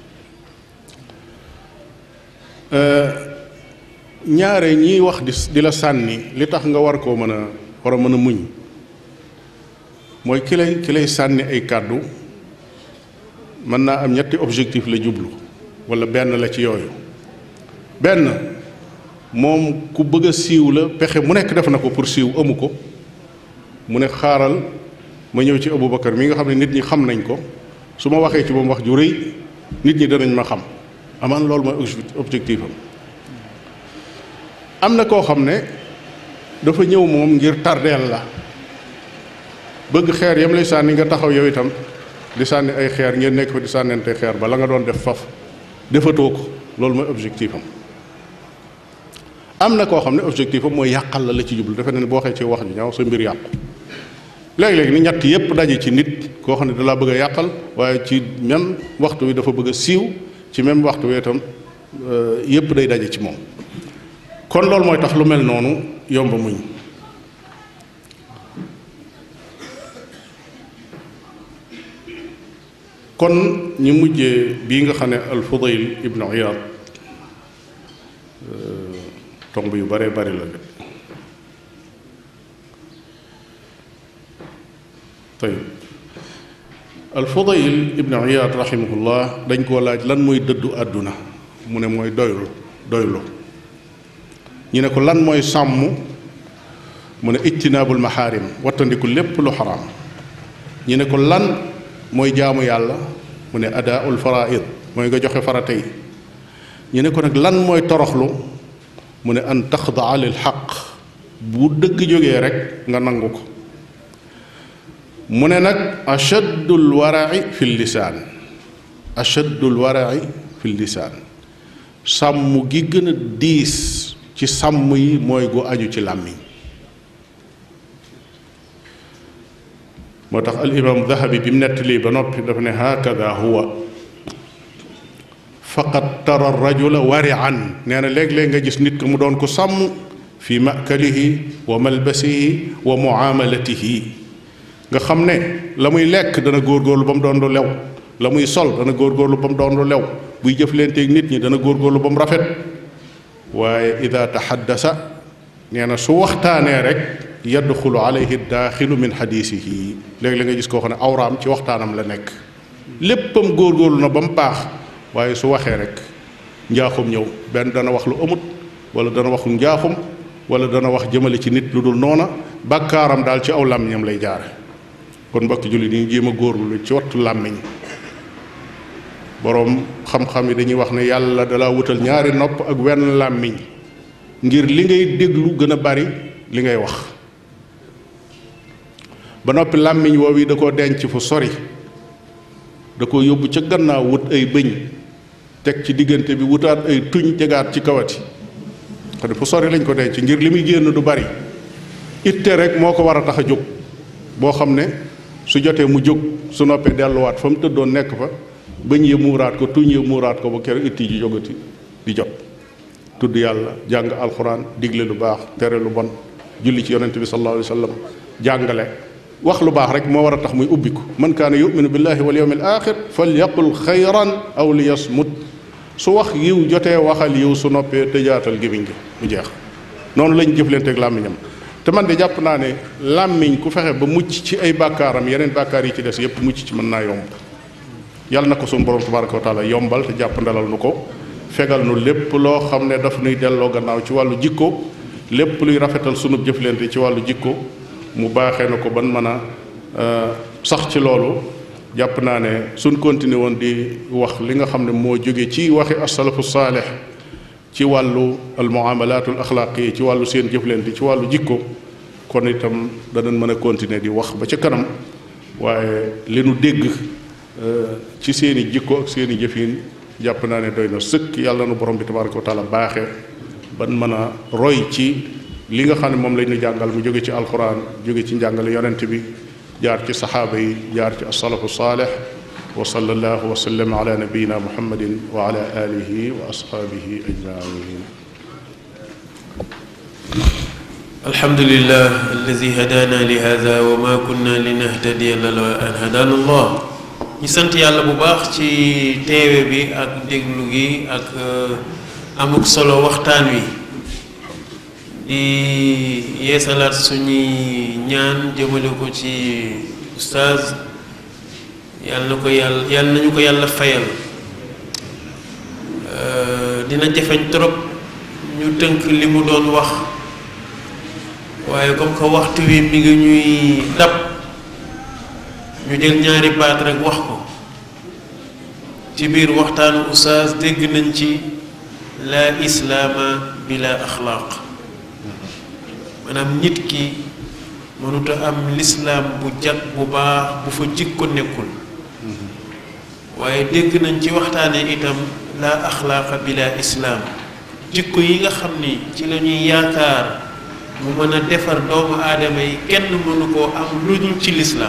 ñaare ñiy wax di di la sànni li tax nga war koo mën a war a mën a muñ mooy ki lay ki lay sànni ay kàddu mën naa am ñetti objectif la jublu walla benn la ci yooyu benn moom ku bëgg a siiw la pexe mu nekk def na ko pour siiw amu ko mu ne xaaral ma ñëw ci Aboubacar mi nga xam ne nit ñi xam nañ ko su ma waxee ci moom wax ju rëy nit ñi danañ ma xam amaan loolu mooy objectif am am na koo xam ne dafa ñëw moom ngir tardeel la bëgg xeer yam lay sànni nga taxaw yow itam di sànni ay xeer ngeen nekk fa di sànnente xeer ba la nga doon def faf defatoo ko loolu mooy objectif am am na koo xam ne objectif am mooy yàqal la la ci jublu defe na ne boo waxee ci wax ju ñaaw sa mbir yàqu léegi-léegi ni ñett yépp daje ci nit koo xam ne dalaa bëgg a yàqal waaye ci même waxtu wi dafa bëgg a siiw ci même waxtu wi itam yépp day daje ci moom kon loolu mooy tax lu mel noonu yomb muñ kon ñu mujjee bii nga xam ne al Fudayl ibnu Iyaad tomb yu bare bari la de tayib al Fudayl ibnu Iyaad rahimahullah dañ koo laaj lan mooy dëddu àdduna mu ne mooy doylu doylu ñu ne ko lan mooy sàmm mu ne ijtinaabul maxaarim wattandiku lépp lu xaraam ñu ne ko lan mooy jaamu yàlla mu ne adaaul faraid mooy nga joxe farata yi ñu ne ko nag lan mooy toroxlu mu ne an taxdaa lil xaq bu dëgg jógee rek nga nangu ko mu ne nag achaddul warai fi lisaan achaddul warai fi lisaan sàmm gi gën a diis ci sàmm yi mooy gu aju ci làmmiñ moo tax al imam dahabi bi mu nettali ba noppi dafa ne hakada huwa faqad tara rajula warian nee na léeg-léeg nga gis nit ko mu doon ko sàmm fi makalihi wa malbasihi wa muamalatihi nga xam ne la muy lekk dana góorgóorlu ba mu doon lu lew la muy sol dana góorgóorlu ba mu doon lu lew buy jëflanteeg nit ñi dana góorgóorlu ba mu rafet waaye ida taxaddasa nee na su waxtaanee rek yadxulu alayhi daaxilu min xadiisihi léegi la nga gis koo xam ne awraam ci waxtaanam la nekk léppam góorgóorlu na ba mu baax waaye su waxee rek njaaxum ñëw benn dana wax lu amut wala dana wax njaaxum wala dana wax jëmale ci nit lu dul noona bàkkaaram daal ci aw làmmiñam lay jaare kon mbokki jullit yi ñu jéem a góorlu ci wattu làmmiñ boroom xam-xam yi dañuy wax ne yàlla dala wutal ñaari nopp ak wenn làmmiñ ngir li ngay déglu gën a bari li ngay wax ba noppi làmmiñ woowu yi da koo denc fu sori da ko yóbbu ca gannaaw wut ay bëñ teg ci diggante bi wutaat ay tuñ tegaat ci kawati xam ne fu sori lañ ko denc ngir li muy génn du bari itte rek moo ko war a tax a jóg boo xam ne su jotee mu jóg su noppee delluwaat fa mu tëddoon nekk fa bëñ ya muuraat ko tuñ ya muuraat ko ba keroog itti ji jógati di jot tudd yàlla jàng alxuraan digle lu baax tere lu bon julli ci yonente bi sallallahu alayhi wa sallam jàngale wax lu baax rek moo war a tax muy ubbiku man kaana yuminu billahi wal yawmil axir falyaqul xayran aw liyasmut su wax yiw jotee waxal yiw su noppee tëjaatal gémmiñ gi mu jeex noonu lañ jëflanteeg làmmiñam te man de jàpp naa ne làmmiñ ku fexe ba mucc ci ay bàkkaaram yeneen bàkkaar yi ci des yépp mucc ci mën naa yomb yàlla na ko suñu borom tabaraka wa taala yombal te jàpp ndalal nu ko fegal nu lépp loo xam ne daf nuy delloo gannaaw ci wàllu jikko lépp luy rafetal sunu jëflante ci wàllu jikko mu baaxee na ko ban mën a sax ci loolu jàpp naa ne suñ continué woon di wax li nga xam ne moo jóge ci waxi asalafu saalix ci wàllu al muamalatul axlaaqi ci wàllu seen jëflante ci wàllu jikko kon itam danañ mën a continuer di wax ba ca kanam waaye li nu dégg ci seen i jikko ak seen i jëfin jàpp naa ne doy na sëkk yàlla nu borom bi tabaraka wa taala baaxee ban mën a roy ci li nga xam ne moom lañ ñu jàngal mu jóge ci alquran jóge ci njàngale yonent bi jaar ci saxaaba yi jaar ci asalafu saalix wa sallallahu wa sallam ala nabiyina muhammadin wa ala alihi wa ashaabihi ajmain alhamdulillah alladi hadana li hada wa ma kunna linahtadiya lawla an hadana allah ñu sant yàlla bu baax ci teewe bi ak déglu gi ak amuk solo waxtaan wi di yeesalaat suñuy ñaan jëmale ko ci ustaaz yàlla na ko yàlla yàlla nañu ko yàlla fayal dina jafeñ trop ñu tënk li mu doon wax waaye comme que waxtu wi mi ngi ñuy dab ñu jël ñaari baat rek wax ko ci biir waxtaanu ustaaz dégg nañ ci la islaama bila axlaaq maanaam nit ki mënut a am lislaam bu jag bu baax bu fa jikko nekkul waaye dégg nañ ci waxtaane itam la axlaaqa bila islaam jikko yi nga xam ni ci la ñuy yaakaar mu mën a defar doomu aadama yi kenn mënu koo am lu dul ci lislaam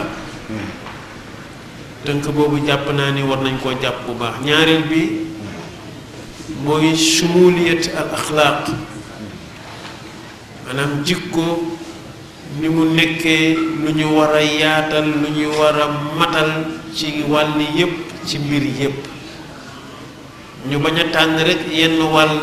tënk boobu jàpp naa ni war nañ koo jàpp bu baax ñaareel bi mooy shumuliyat al axlaaq maanaam jikko ni mu nekkee lu ñu war a yaatal lu ñu war a matal ci wàll yépp ci mbir yépp ñu bañ a tànn rek yenn wàll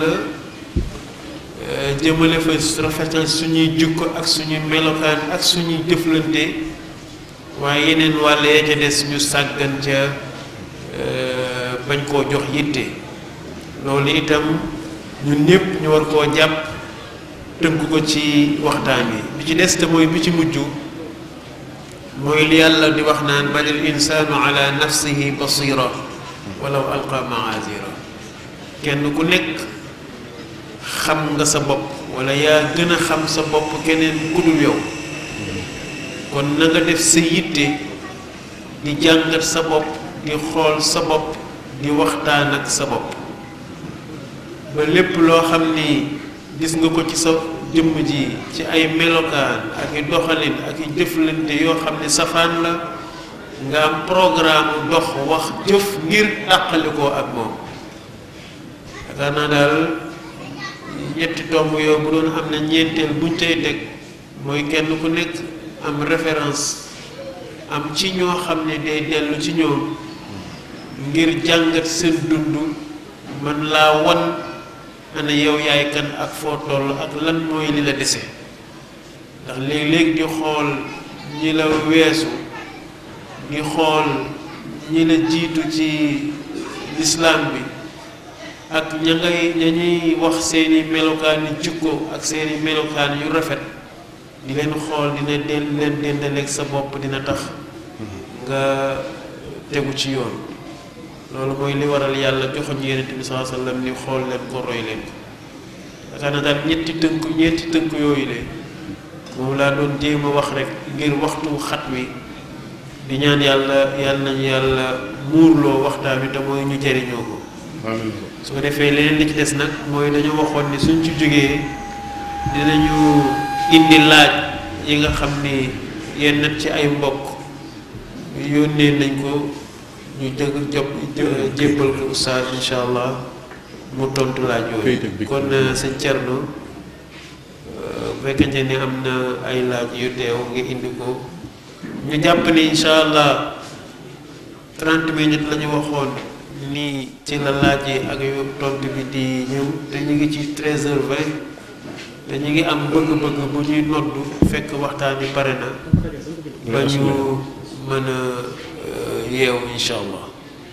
jëmale fa rafetal suñuy jikko ak suñuy melokaan ak suñuy jëflante waaye yeneen wàll ya ca des ñu sàggan ca bañ koo jox yitte loolu itam ñun ñépp ñu war koo jàpp tënk ko ci waxtaan wi bi ci des te mooy bi ci mujj mooy li yàlla di wax naan bal il insaanu ala nafsihi basira walaw alqa maazira kenn ku nekk xam nga sa bopp wala yaa gën a xam sa bopp keneen ku dul yow kon na nga def sa yitte di jàngat sa bopp di xool sa bopp di waxtaan ak sa bopp ba lépp loo xam ni gis nga ko ci sa jëmm ji ci ay melokaan ak i doxalin ak i jëflante yoo xam ne safaan la nga am programme dox wax jëf ngir tàqalikoo ak moom yaakaar naa daal ñetti tomb yoo bu doon am na ñeenteel buñ tey teg mooy kenn ku nekk am référence am ci ñoo xam ne day dellu ci ñoom ngir jàngat seen dund man laa wan ana yow yaay kan ak foo toll ak lan mooy li la dese ndax léeg-léeg di xool ñi la weesu di xool ñi la jiitu ci lislaam bi ak ña ngay ña ñuy wax seeni melokaan yu jikko ak seeni melokaan yu rafet di leen xool dina del leen dendaleeg sa bopp dina tax nga tegu ci yoon loolu mooy li waral yàlla joxoñ yonent bi saa sallam ni xool leen ko roy leen ko yaakaar na daal ñetti tënk ñeenti tënk yooyu de moom laa doon jéem a wax rek ngir waxtu xat wi di ñaan yàlla yàlla nañu yàlla muurloo waxtaan wi te mooy ñu jëriñoo ko su ko defee leneen li ci des nag mooy dañu waxoon ni suñ ci jógee dinañu indi laaj yi nga xam ni yenn ci ay mbokk yónnee nañ ko ñu jëg job jébbal ko oustaz insha allah mu tontu laaj yooyu kon sëñ Thierno bu fekkente ni am na ay laaj yu teew nga indi ko ñu jàpp ni insha allah 30 minutes la ñu waxoon nii ci la laaj yi ak yu tontu bi di ñëw te ñu ngi ci 13h20 te ñu ngi am bëgg-bëgg bu ñuy noddu fekk waxtaan yi pare na ba ñu mën a yeew insha allah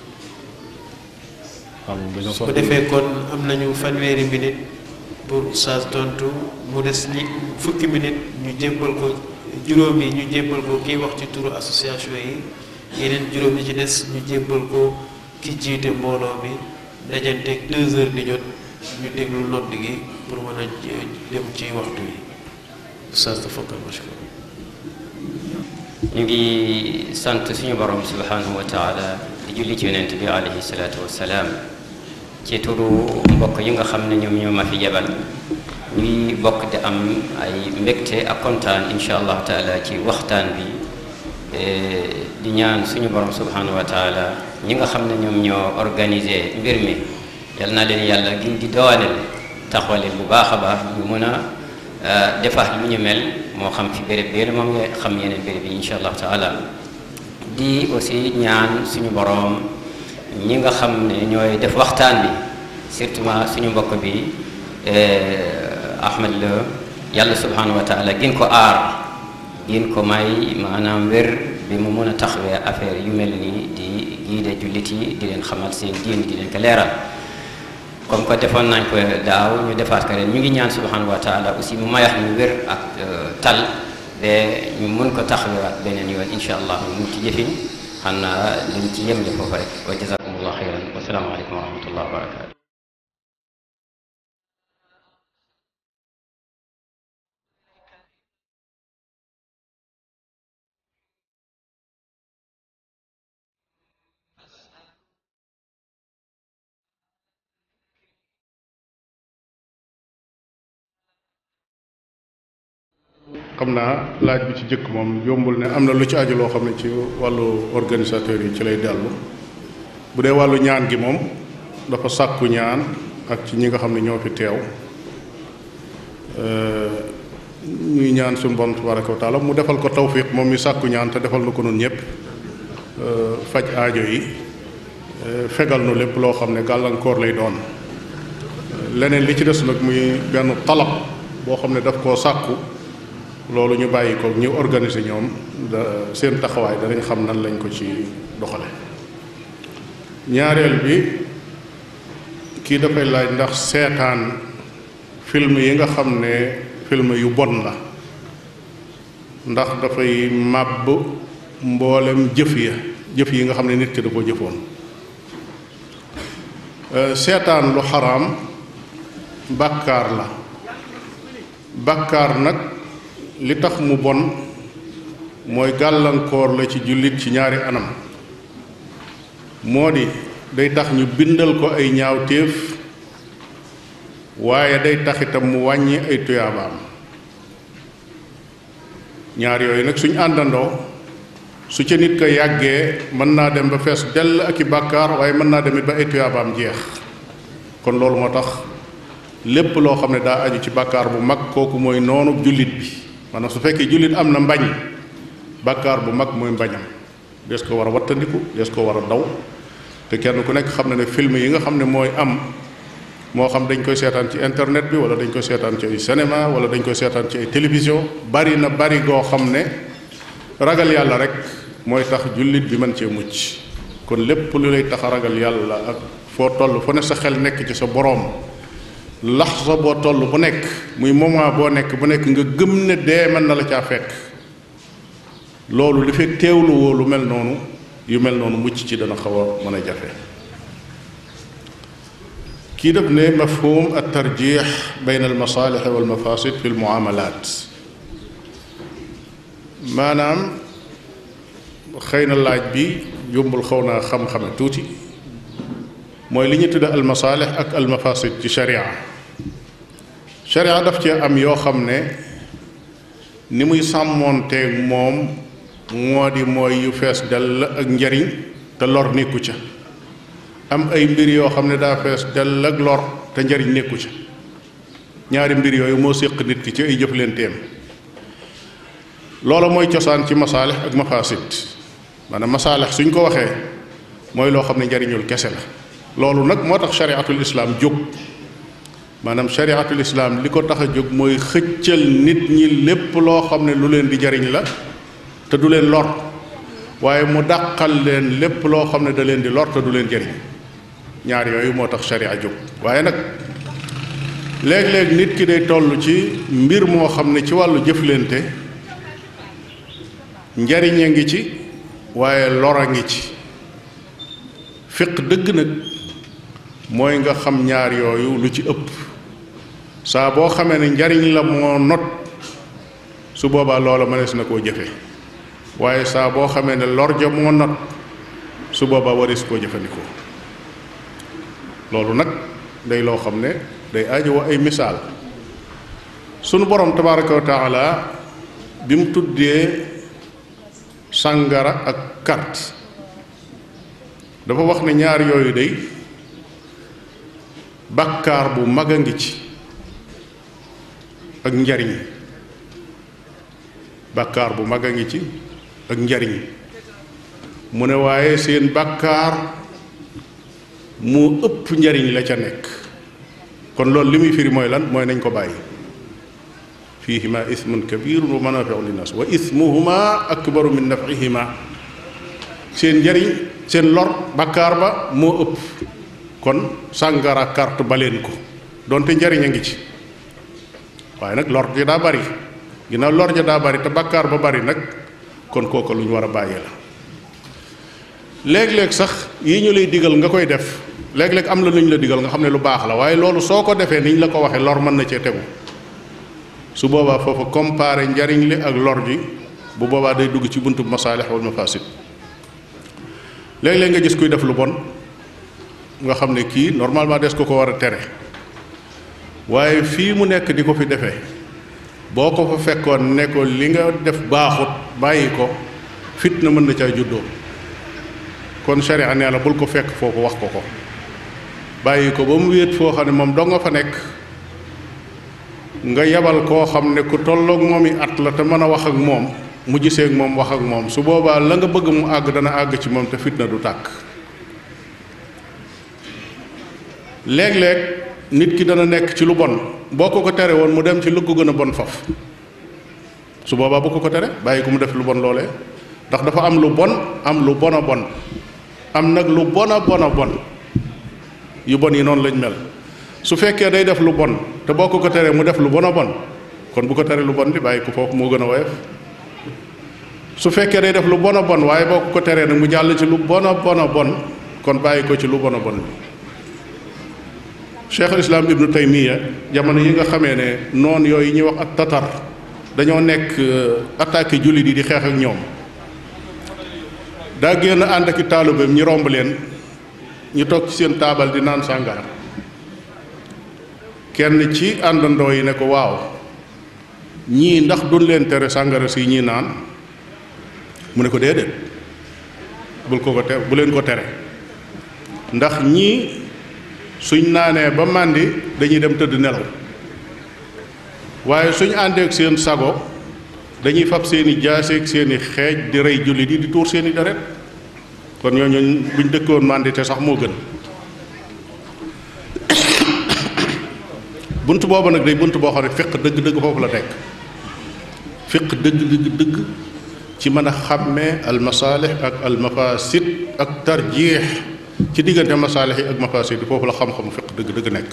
su ko defee kon am nañu fanweeri minute pour oustaz tontu mu des ñi fukki minute ñu jébbal ko juróom yi ñu jébbal ko kiy wax ci turu association yi yeneen juróom yi ci des ñu jébbal ko ki jiite mbooloo mi dajanteeg deux heures di jot ñu déglu nodd gi pour mën a dem ci waxtu yi oustaz tafakkal mashkur ñu ngi sant suñu borom subhanahu wa taala di julli ci yonent bi alayhi salaatu wassalaam ci turu mbokk yi nga xam ne ñoom ñoo ma fi jabal ñu ngi bokk di am ay mbégte ak kontaan insha allahu taala ci waxtaan bi di ñaan suñu borom subhanahu wa taala ñi nga xam ne ñoom ñoo organisé mbir mi yal na leen yàlla gin di dooleel taxawale bu baax a baax ñu mën a defaat lu ñu mel moo xam fi béréb bi moom nga xam yeneen béréb yi insha allahu taala di aussi ñaan suñu borom ñi nga xam ne ñooy def waxtaan bi surtout suñu mbokk bi Ahmed la yàlla subhanahu wa taala gin ko aar gin ko may maanaam wér bi mu mën a taxawee affaire yu mel nii di giide jullit yi di leen xamal seen diin di leen ko leeral comme que defoon nañ ko daaw ñu defaat ko ren ñu ngi ñaan subhanahu wa taala aussi mu mayax ñu wér ak tal ba ñu mun ko taxawaat beneen yoon incha allah mu ci jëfin xam naa dañ ci yemle foofu rek wa jazakumullah xayran wa salaamu aleykum wa rahmatullah wa barakatu xam naa laaj bi ci jëkk moom yombul ne am na lu ci aju loo xam ne ci wàllu organisateur yi ci lay dellu bu dee wàllu ñaan gi moom dafa sàkku ñaan ak ci ñi nga xam ne ñoo fi teew ñuy ñaan suñu borom tabaraka wa taala mu defal ko tawfiq moom mi sàkku ñaan te defal na ko nun ñëpp faj aajo yi fegal nu lépp loo xam ne gàllankoor lay doon leneen li ci des nag muy benn talab boo xam ne daf koo sàkku loolu ñu bàyyi ko ñu organiser ñoom da seen taxawaay danañ xam nan lañ ko ci doxale ñaareel bi kii dafay laaj ndax seetaan film yi nga xam ne film yu bon la ndax dafay màbb mboolem jëf ya jëf yi nga xam ne nit ki da ko jëfoon seetaan lu xaraam bàkkaar la bàkkaar nag li tax mu bon mooy gàllankoor la ci jullit ci ñaari anam moo di day tax ñu bindal ko ay ñaawteef waaye day tax itam mu wàññi ay tuyaabaam ñaar yooyu nag suñ àndandoo su ca nit ko yàggee mën naa dem ba fees dell ak i bàkkaar waaye mën naa demit ba ay tuyaabaam jeex kon loolu moo tax lépp loo xam ne daa aju ci bàkkaar bu mag kooku mooy noonu jullit bi maanaam su fekkee jullit am na mbañ bàkkaar bu mag mooy mbañam des ko war a wattandiku des ko war a daw te kenn ku nekk xam ne ne film yi nga xam ne mooy am moo xam dañ koy seetaan ci internet bi wala dañ koy seetaan ci ay cinéma wala dañ koy seetaan ci ay télévision bari na bari goo xam ne ragal yàlla rek mooy tax jullit bi mën cee mucc kon lépp lu lay tax a ragal yàlla ak foo toll fu ne sa xel nekk ci sa boroom laxsa boo toll bu nekk muy moment boo nekk bu nekk nga gëm ne dee mën na la caa fekk loolu li fekk teewlu woo lu mel noonu yu mel noonu mucc ci dana xaw a mën a jafe kii def ne mafhum at tarjix bayn al masalix wal mafasid fi l muamalat maanaam xëy na laaj bi yombul xaw naa xam-xame tuuti mooy li ñu tudde al masalix ak al mafasid ci sharia sharia daf cee am yoo xam ne ni muy sàmmoonteeg moom moo di mooy yu fees dell ak njariñ te lor nekku ca am ay mbir yoo xam ne daa fees dell ak lor te njariñ nekku ca ñaari mbir yooyu moo séq nit ki ci ay jëflenteem loola mooy cosaan ci masaalix ak mafasid maanaam masaalix suñ ko waxee mooy loo xam ne njariñul kese la loolu nag moo tax shariatul islaam jóg maanaam shariatul islaam li ko tax a jóg mooy xëccal nit ñi lépp loo xam ne lu leen di jariñ la te du leen lor waaye mu dàqal leen lépp loo xam ne da leen di lor te du leen jariñ ñaar yooyu moo tax sharia jóg waaye nag léeg-léeg nit ki day toll ci mbir moo xam ne ci wàllu jëflante njariñ a ngi ci waaye lor a ngi ci fiq dëgg nag mooy nga xam ñaar yooyu lu ci ëpp saa boo xamee ne njariñ la moo not su boobaa loola mënees na koo jëfe waaye saa boo xamee ne lor ja moo not su boobaa waris koo jëfandikoo loolu nag day loo xam ne day aajowoo ay misaal sunu borom tabaraka wa taala bi mu tuddee sàngara ak carte dafa wax ne ñaar yooyu day bàkkaar bu mag a ngi ci ak njariñ bàkkaar bu mag a ngi ci ak njariñ mu ne waaye seen bàkkaar moo ëpp njariñ la ca nekk kon loolu li muy firi mooy lan mooy nañ ko bàyyi fiihima ismun kabirun wa manafiu linnas wa ismuhuma akbaru min nafihima seen njariñ seen lor bàkkaar ba moo ëpp kon sàngara carte baleen ko donte njariñ a ngi ci waaye nag lor ji daa bari ginnaaw lor ja daa bari te bàkkaar ba bari nag kon kooku lu ñu war a bàyyi la léeg-léeg sax yi ñu lay digal nga koy def léeg-léeg am la lu ñu la digal nga xam ne lu baax la waaye loolu soo ko defee ni ñu la ko waxee lor mën na cee tegu su boobaa foofa comparé njariñ li ak lor ji bu boobaa day dugg ci buntu masaalix wal mafasid léeg-léeg nga gis kuy def lu bon nga xam ne kii normalement des ko ko war a tere waaye fii mu nekk di ko fi defee boo ko fa fekkoon ne ko li nga def baaxut bàyyi ko fitna mën na caa juddoo kon sharia nee la bul ko fekk foofu wax ko ko bàyyi ko ba mu wéet foo xam ne moom doo nga fa nekk nga yabal koo xam ne ku tolloog moom i at la te mën a wax ak moom mu gisee ak moom wax ak moom su boobaa la nga bëgg mu àgg dana àgg ci moom te fitna du tàkk léeg-léeg nit ki dana nekk ci lu bon boo ko ko tere woon mu dem ci lu ko gën a bon faf su boobaa bu ko ko tere bàyyi ko mu def lu bon loolee ndax dafa am lu bon am lu bon a bon am nag lu bon a bon a bon yu bon yi noonu lañ mel su fekkee day def lu bon te boo ko ko teree mu def lu bon a bon kon bu ko teree lu bon li bàyyi ko foofu moo gën a woyof su fekkee day def lu bon a bon waaye boo ko ko teree nag mu jàll ci lu bon a bon a bon kon bàyyi ko ci lu bon a bon bi cheikhul islam ibnu taymiya jamono yi nga xamee ne noon yooyu ñuy wax ak tatar dañoo nekk attaqué jullit yi di xeex ak ñoom daa génn ànd ak i taalibeem ñi romb leen ñu toog ci seen taabal di naan sàngara kenn ci àndandoo yi ne ko waaw ñii ndax duñ leen tere sàngara si ñii naan mu ne ko déedéet bul ko ko tere bu leen ko tere ndax ñii suñ naanee ba màndi dañuy dem tëdd nelaw waaye suñ àndeek seen sago dañuy fab seeni jaaseeg seeni xeej di rey jullit yi di tuur seeni deret kon ñooñu buñ dëkkoon màndi te sax moo gën bunt boobu nag day bunt boo xam ne fiq dëgg-dëgg foofu la nekk fiq dëgg-dëgg dëgg ci mën a xàmmee al masaalix ak al mafasid ak tarjiix ci diggante masaalix yi ak mafasid yi foofu la xam-xamu fiq dëgg-dëgg nekk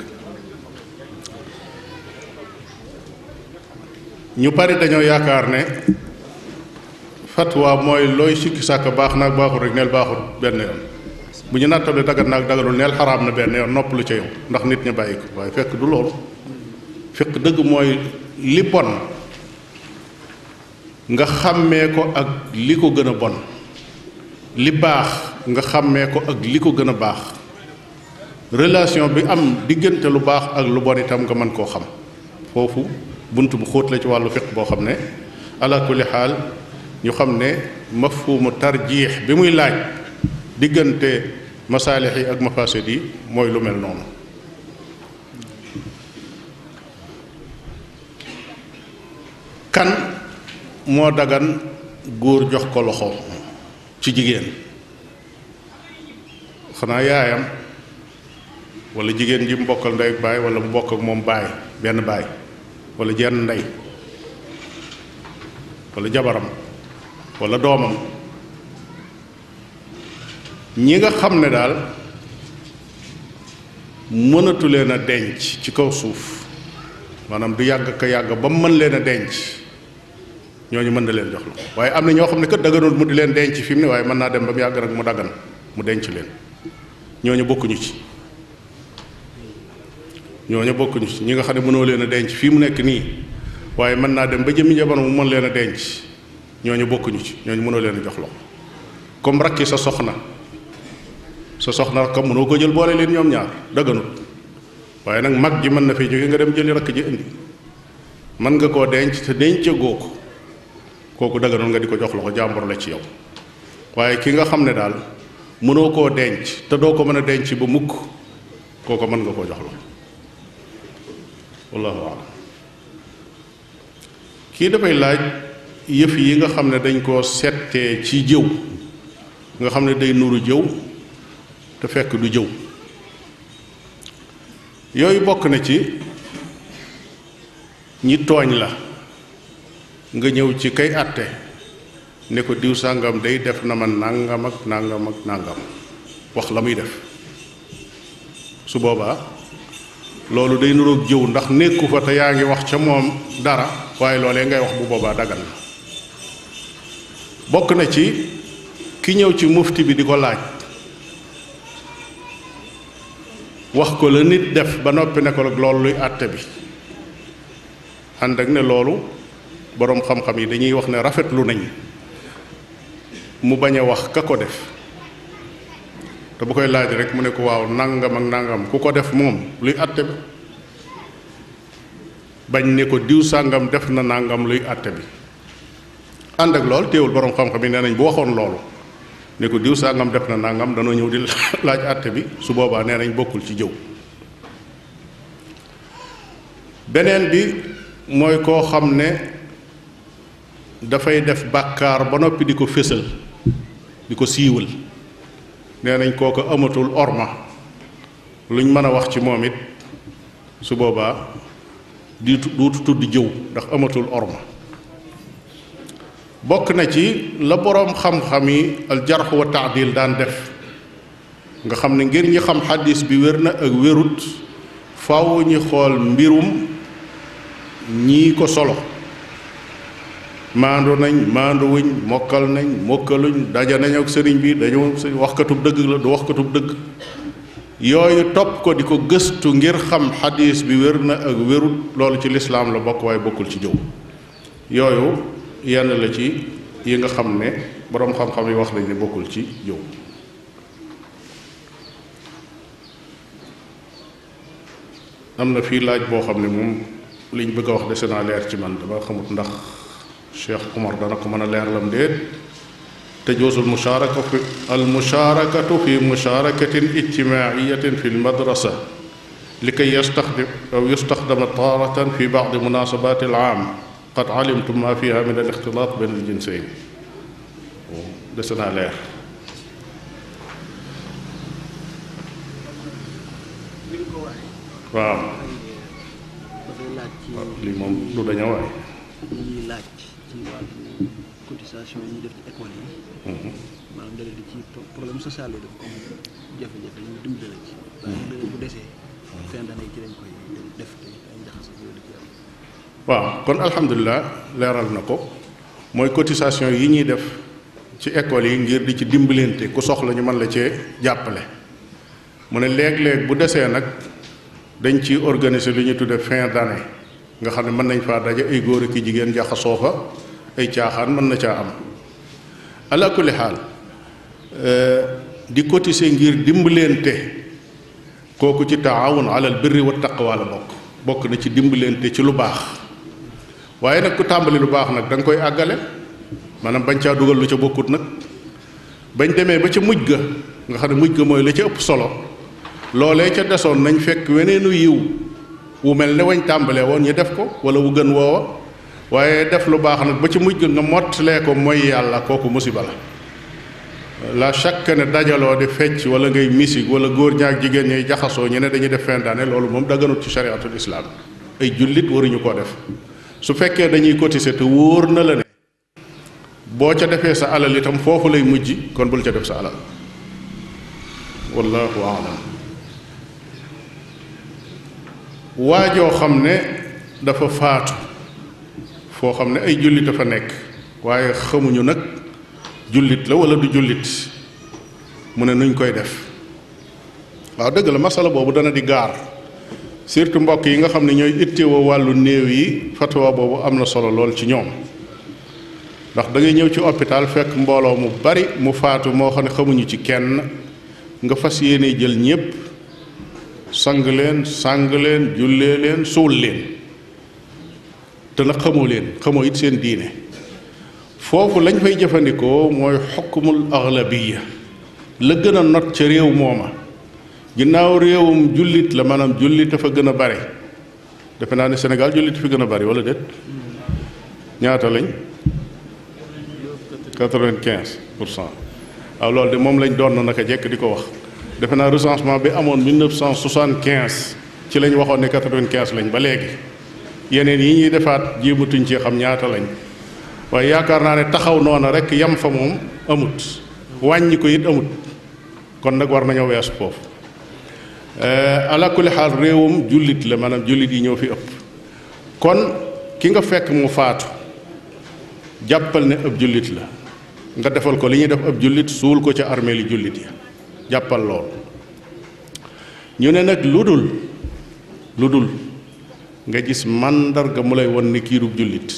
ñu bari dañoo yaakaar ne fatwa mooy looy sikki sàkk baax naag baaxul rek neel baaxul benn yoon bu ñu nattale dagat naag daganul neel xaraam na benn yoon nopp lu ca yow ndax nit ñi bàyyi ko waaye fekk du loolu fiq dëgg mooy li bon nga xàmmee ko ak li ko gën a bon li baax nga xàmmee ko ak li ko gën a baax relation bi am diggante lu baax ak lu bon itam nga mën koo xam foofu bunt bu xóot la ci wàllu fiq boo xam ne ala kulli xaal ñu xam ne mafhumu tarjiix bi muy laaj diggante masaalix yi ak mafasid yi mooy lu mel noonu kan moo dagan góor jox ko loxo ci jigéen xanaa yaayam wala jigéen ji mu bokkal ndey ak baay wala mu bokk ak moom baay benn baay wala jenn ndey wala jabaram wala doomam ñi nga xam ne daal mënatu leen a denc ci kaw suuf maanaam du yàgg ka yàgg ba mu mën leen a denc ñooñu mën na leen jox la waaye am na ñoo xam ne kat daganul mu di leen denc fi mu ne waaye mën naa dem ba mu yàgg nag mu daggan mu denc leen ñooñu bokkuñu ci ñooñu bokkuñu ci ñi nga xam ne mënoo leen a denc fii mu nekk nii waaye mën naa dem ba jëmmi jamono mu mën leen a denc ñooñu bokkuñu ci ñooñu mënoo leen a jox loxo comme rakki sa soxna sa soxna rakkam mënoo ko jël boole leen ñoom ñaar daganut waaye nag mag ji mën na fee jóge nga dem jëli rakk ji indi mën nga koo denc te dencagoo ko kooku daganul nga di ko jox loxo jàmbur la ci yow waaye ki nga xam ne daal mënoo koo denc te doo ko mën a denc ba mukk kooku mën nga koo jox loxo wallahu alam kii dafay laaj yëf yi nga xam ne dañ koo settee ci jëw nga xam ne day nuru jëw te fekk du jëw yooyu bokk na ci ñi tooñ la nga ñëw ci kay àtte ne ko diw sàngam day def na ma nàngam ak nàngam ak nàngam wax la muy def su boobaa loolu day nuroog jëw ndax nekku fa te yaa ngi wax ca moom dara waaye loolee ngay wax bu boobaa dagan na bokk na ci ki ñëw ci mufti bi di ko laaj wax ko la nit def ba noppi ne ko rek loolu luy àtte bi ànd ak ne loolu boroom xam-xam yi dañuy wax ne rafetlu nañ mu bañ a wax ka ko def te bu koy laaj rek mu ne ko waaw nangam ak nangam ku ko def moom luy àtte bi bañ ne ko diw sàngam def na nangam luy àtte bi ànd ak lool teewul boroom xam-xam yi nee nañ bu waxoon loolu ne ko diw sàngam def na nangam danoo ñëw di laaj àtte bi su boobaa nee nañ bokkul ci jëw beneen bi mooy koo xam ne dafay def bàkkaar ba noppi di ko fésal di ko siiwal nee nañ kooku amatul orma luñ mën a wax ci moom it su boobaa di duutu tudd jëw ndax amatul orma bokk na ci la boroom xam-xam yi aljarx wa taadil daan def nga xam ne ngir ñi xam xadis bi wér na ak wérut faw ñi xool mbirum ñii ko solo maandu nañ maanduwuñ mokkal nañ mokkaluñ daja nañ ak sëriñ bi dañu waxkatub dëgg la du waxkatub dëgg yooyu topp ko di ko gëstu ngir xam xadis bi wér na ak wérut loolu ci lislaam la bokk waaye bokkul ci jëw yooyu yenn la ci yi nga xam ne boroom xam-xam yi wax nañ ne bokkul ci jëw am na fii laaj boo xam ne moom liñ bëgg a wax dese naa leer ci man dama xamut ndax Cheikh Omar dana ko mën a leer lam déet تجوز المشاركة في المشاركة في مشاركة اجتماعية في المدرسة لكي يستخدم أو يستخدم تارة في بعض مناسبات العام قد علمتم ما فيها من الاختلاط بين الجنسين دسنا لير waaw lii moom du daña waay ñuy laaj ci wàllu cotisation yi ñuy def ci école yi maanaam dara di ci problème social yi dafa am jafe-jafe ñu dimbale ci waaye bu desee fin d'année ci lañ koy def te ay njaxase yooyu di ci am waaw kon alhamdulilah leeral na ko mooy cotisation yi ñuy def ci école yi ngir di ci dimbalante ku soxla ñu mën la cee jàppale mu ne léeg-léeg bu desee nag dañ ci organiser lu ñu tudde fin d'année nga xam ne mën nañ faa daje ay góor ak i jigéen jaxasoo fa ay caaxaan mën na caa am ala kulli xaal di cotiser ngir dimbalante kooku ci taawun alal birri wa taqwa la bokk bokk na ci dimbalante ci lu baax waaye nag ku tàmbali lu baax nag da nga koy àggale maanaam bañ caa dugal lu ca bokkut nag bañ demee ba ca mujj ga nga xam ne mujj ga mooy la ca ëpp solo loolee ca desoon nañ fekk weneenu yiw wu mel ne wañ tàmbalee woon ñu def ko wala wu gën woowa waaye def lu baax nag ba ci mujj ga nga mottalee ko mooy yàlla kooku musiba la la chaque ne dajaloo di fecc wala ngay misik wala góor ñaak jigéen ñay jaxasoo ñu ne dañuy def fin d'année loolu moom daganut ci chariatul islam ay jullit waruñu koo def su fekkee dañuy cotiser te wóor na la ne boo ca defee sa alal itam foofu lay mujj kon bul ca def sa alal wallahu aalam waajoo xam ne dafa faatu foo xam ne ay jullit a fa nekk waaye xamuñu nag jullit la wala du jullit mu ne nuñ koy def waaw dëgg la masala boobu dana di gaar surtout mbokk yi nga xam ne ñooy ittewoo wàllu néew yi fatwa boobu am na solo lool ci ñoom ndax da ngay ñëw ci hôpital fekk mbooloo mu bari mu faatu moo xam ne xamuñu ci kenn nga fas yéene jël ñépp sang leen sang leen jullee leen suul leen te nag xamoo leen xamoo it seen diine foofu lañ fay jëfandikoo mooy xukmul aglabiya la gën a not ca réew mooma ginnaaw réewum jullit la maanaam jullit dafa gën a bare defe naa ne Sénégal jullit fi gën a bari wala déet ñaata lañ quatre-vingt-quinze pour cent waaw loolu de moom lañ doon naka jekk di ko wax defe naa recensement bi amoon 1975 ci lañ waxoon ne 95 lañ ba léegi yeneen yi ñuy defaat jéematuñ ci xam ñaata lañ waaye yaakaar naa ne taxaw noona rek yam fa moom amut wàññi ko it amut kon nag war nañoo weesu foofu ala kulli xaal réewum jullit la maanaam jullit yi ñëw fi ëpp kon ki nga fekk mu faatu jàppal ne ab jullit la nga defal ko li ñuy def ab jullit suul ko ca armée li jullit ya jàppal lool ñu ne nag lu dul lu dul nga gis màndarga mu lay won ni kiirub jullit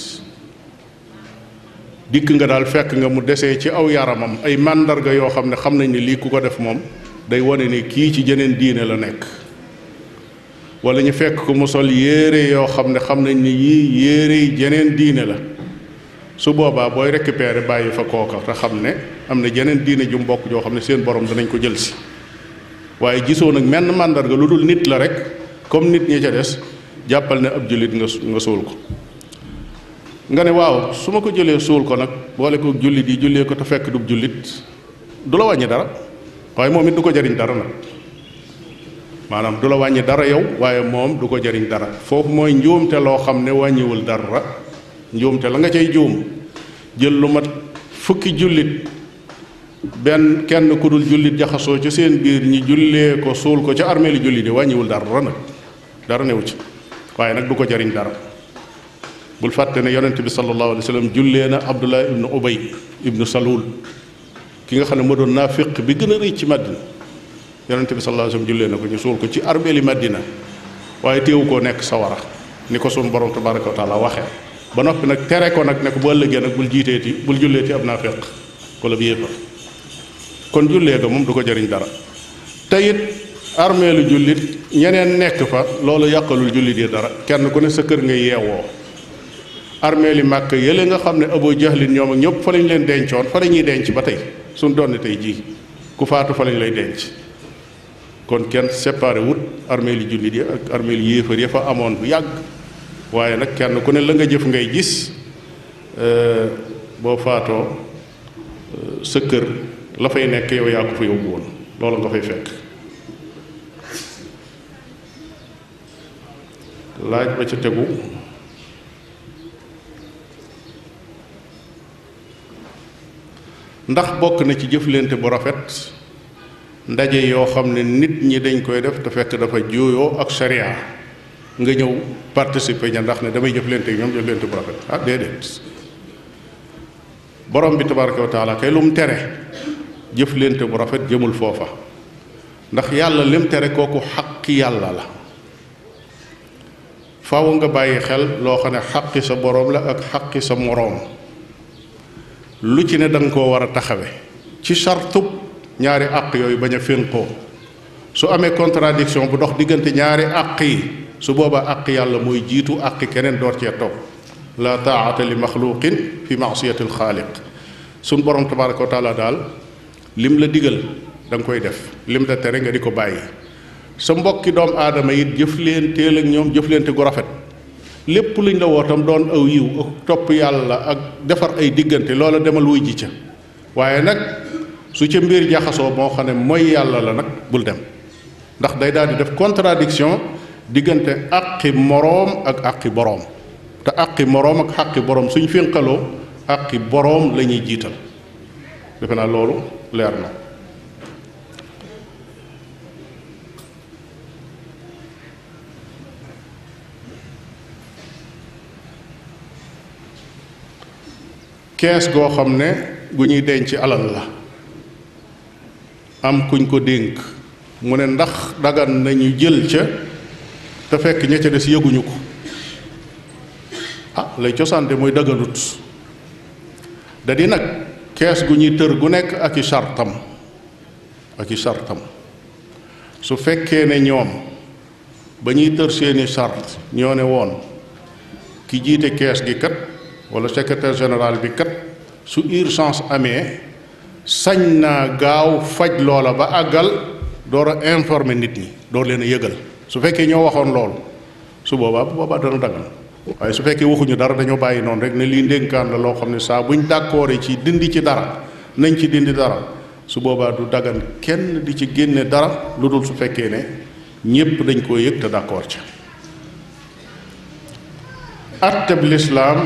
dikk nga daal fekk nga mu desee ci aw yaramam ay màndarga yoo xam ne xam nañ ne lii ku ko def moom day wane ne kii ci jeneen diine la nekk wala ñu fekk ko mu sol yére yoo xam ne xam nañ ni yii yére yi jeneen diine la su boobaa booy récupérer bàyyi fa kooka te xam ne am na jeneen diine ju mbokk joo xam ne seen borom danañ ko jël si waaye gisoo nag menn màndarga lu dul nit la rek comme nit ñi ca des jàppal ne ab jullit nga nga suul ko nga ne waaw su ma ko jëlee suul ko nag boole ko jullit yi jullee ko te fekk du jullit du la wàññi dara waaye moom it du ko jariñ dara nag maanaam du la wàññi dara yow waaye moom du ko jariñ dara foofu mooy njuumte loo xam ne wàññiwul dara njuumte la nga cay juum jël lu mat fukki jullit benn kenn ku dul jullit jaxasoo ca seen biir ñi jullee ko suul ko ca armée li jullit yi wàññiwul dara nag dara newu ci waaye nag du ko jariñ dara bul fàtte ne yonent bi sallallahu alayhi wa sallam jullee na abdullah ibnu ubay ibnu salul ki nga xam ne moo doon naafiq bi gën a rëy ci Madina yonente bi sallallahu alayhi wasallam jullee na ko ñu suul ko ci armeeli Madina waaye téewu koo nekk sawara ni ko sunu borom tabaraka wa taala waxee ba noppi nag tere ko nag ne ko bu ëllëgee nag bul jiiteeti bul julleeti ab naafeq wala bi yéefar kon jullee ga moom du ko jëriñ dara te it armeelu jullit ñeneen nekk fa loolu yàqalul jullit yi dara kenn ku ne sa kër nga yeewoo armeeli màkk yële nga xam ne Abu Jahlin ñoom ak ñëpp fa lañ leen dencoon fa la ñuy denc ba tey suñ doon tey jii ku faatu fa lañ lay denc kon kenn séparé wut armeeli jullit yi ak armeeli yéefar ya fa amoon bu yàgg waaye nag kenn ku ne la nga jëf ngay gis boo faatoo sa kër la fay nekk yow yaa ko fa yóbbu woon loolu nga fay fekk laaj ba ca tegu ndax bokk na ci jëflante bu rafet ndaje yoo xam ne nit ñi dañ koy def te fekk dafa juuyoo ak sharia nga ñëw participer ña ndax ne damay jëflante ak ñoom jëflante bu rafet ah déedéet borom bi tabaraka wa taala kay lu mu tere jëflante bu rafet jëmul foofa ndax yàlla lim tere kooku xaqi yàlla la faaw nga bàyyi xel loo xam ne xaqi sa borom la ak xaqi sa moroom lu ci ne da nga koo war a taxawe ci sartub ñaari àq yooyu bañ a fénqoo su amee contradiction bu dox diggante ñaari àq yi su boobaa àq yàlla mooy jiitu àq keneen door cee topp la taata li maxluqin fi maasiyati alxaaliq suñ borom tabaraka wa taala daal lim la digal da nga koy def lim la tere nga di ko bàyyi sa mbokki doom aadama it jëflenteel ak ñoom jëflente gu rafet lépp luñ la wootam doon aw yiw ak topp yàlla ak defar ay diggante loola demal wuy ji ca waaye nag su ca mbir jaxasoo moo xam ne mooy yàlla la nag bul dem ndax day daal di def contradiction diggante àqi moroom ak àqi boroom te àqi moroom ak àqi boroom suñ fénqaloo àqi boroom la ñuy jiital defe naa loolu leer na kees goo xam ne gu ñuy denc alal la am kuñ ko dénk mu ne ndax dagan nañu jël ca te fekk ña ca des yëguñu ko ah lay cosaante mooy daganut da di nag kees gu ñuy tër gu nekk ak i sartam ak i sartam su fekkee ne ñoom ba ñuy tër seeni sart ñoo ne woon ki jiite kees gi kat wala secrétaire général bi kat su urgence amee sañ naa gaaw faj loola ba àggal door a informer nit ñi door leen a yëgal su fekkee ñoo waxoon loolu su boobaa bu boobaa dana dagan waaye su fekkee waxuñu dara dañoo bàyyi noonu rek ne lii ndénkaan la loo xam ne saa buñ d'accord ci dindi ci dara nañ ci dindi dara su boobaa du dagan kenn di ci génne dara lu dul su fekkee ne ñépp dañ koo yëg te d'accord ca atteb lislaam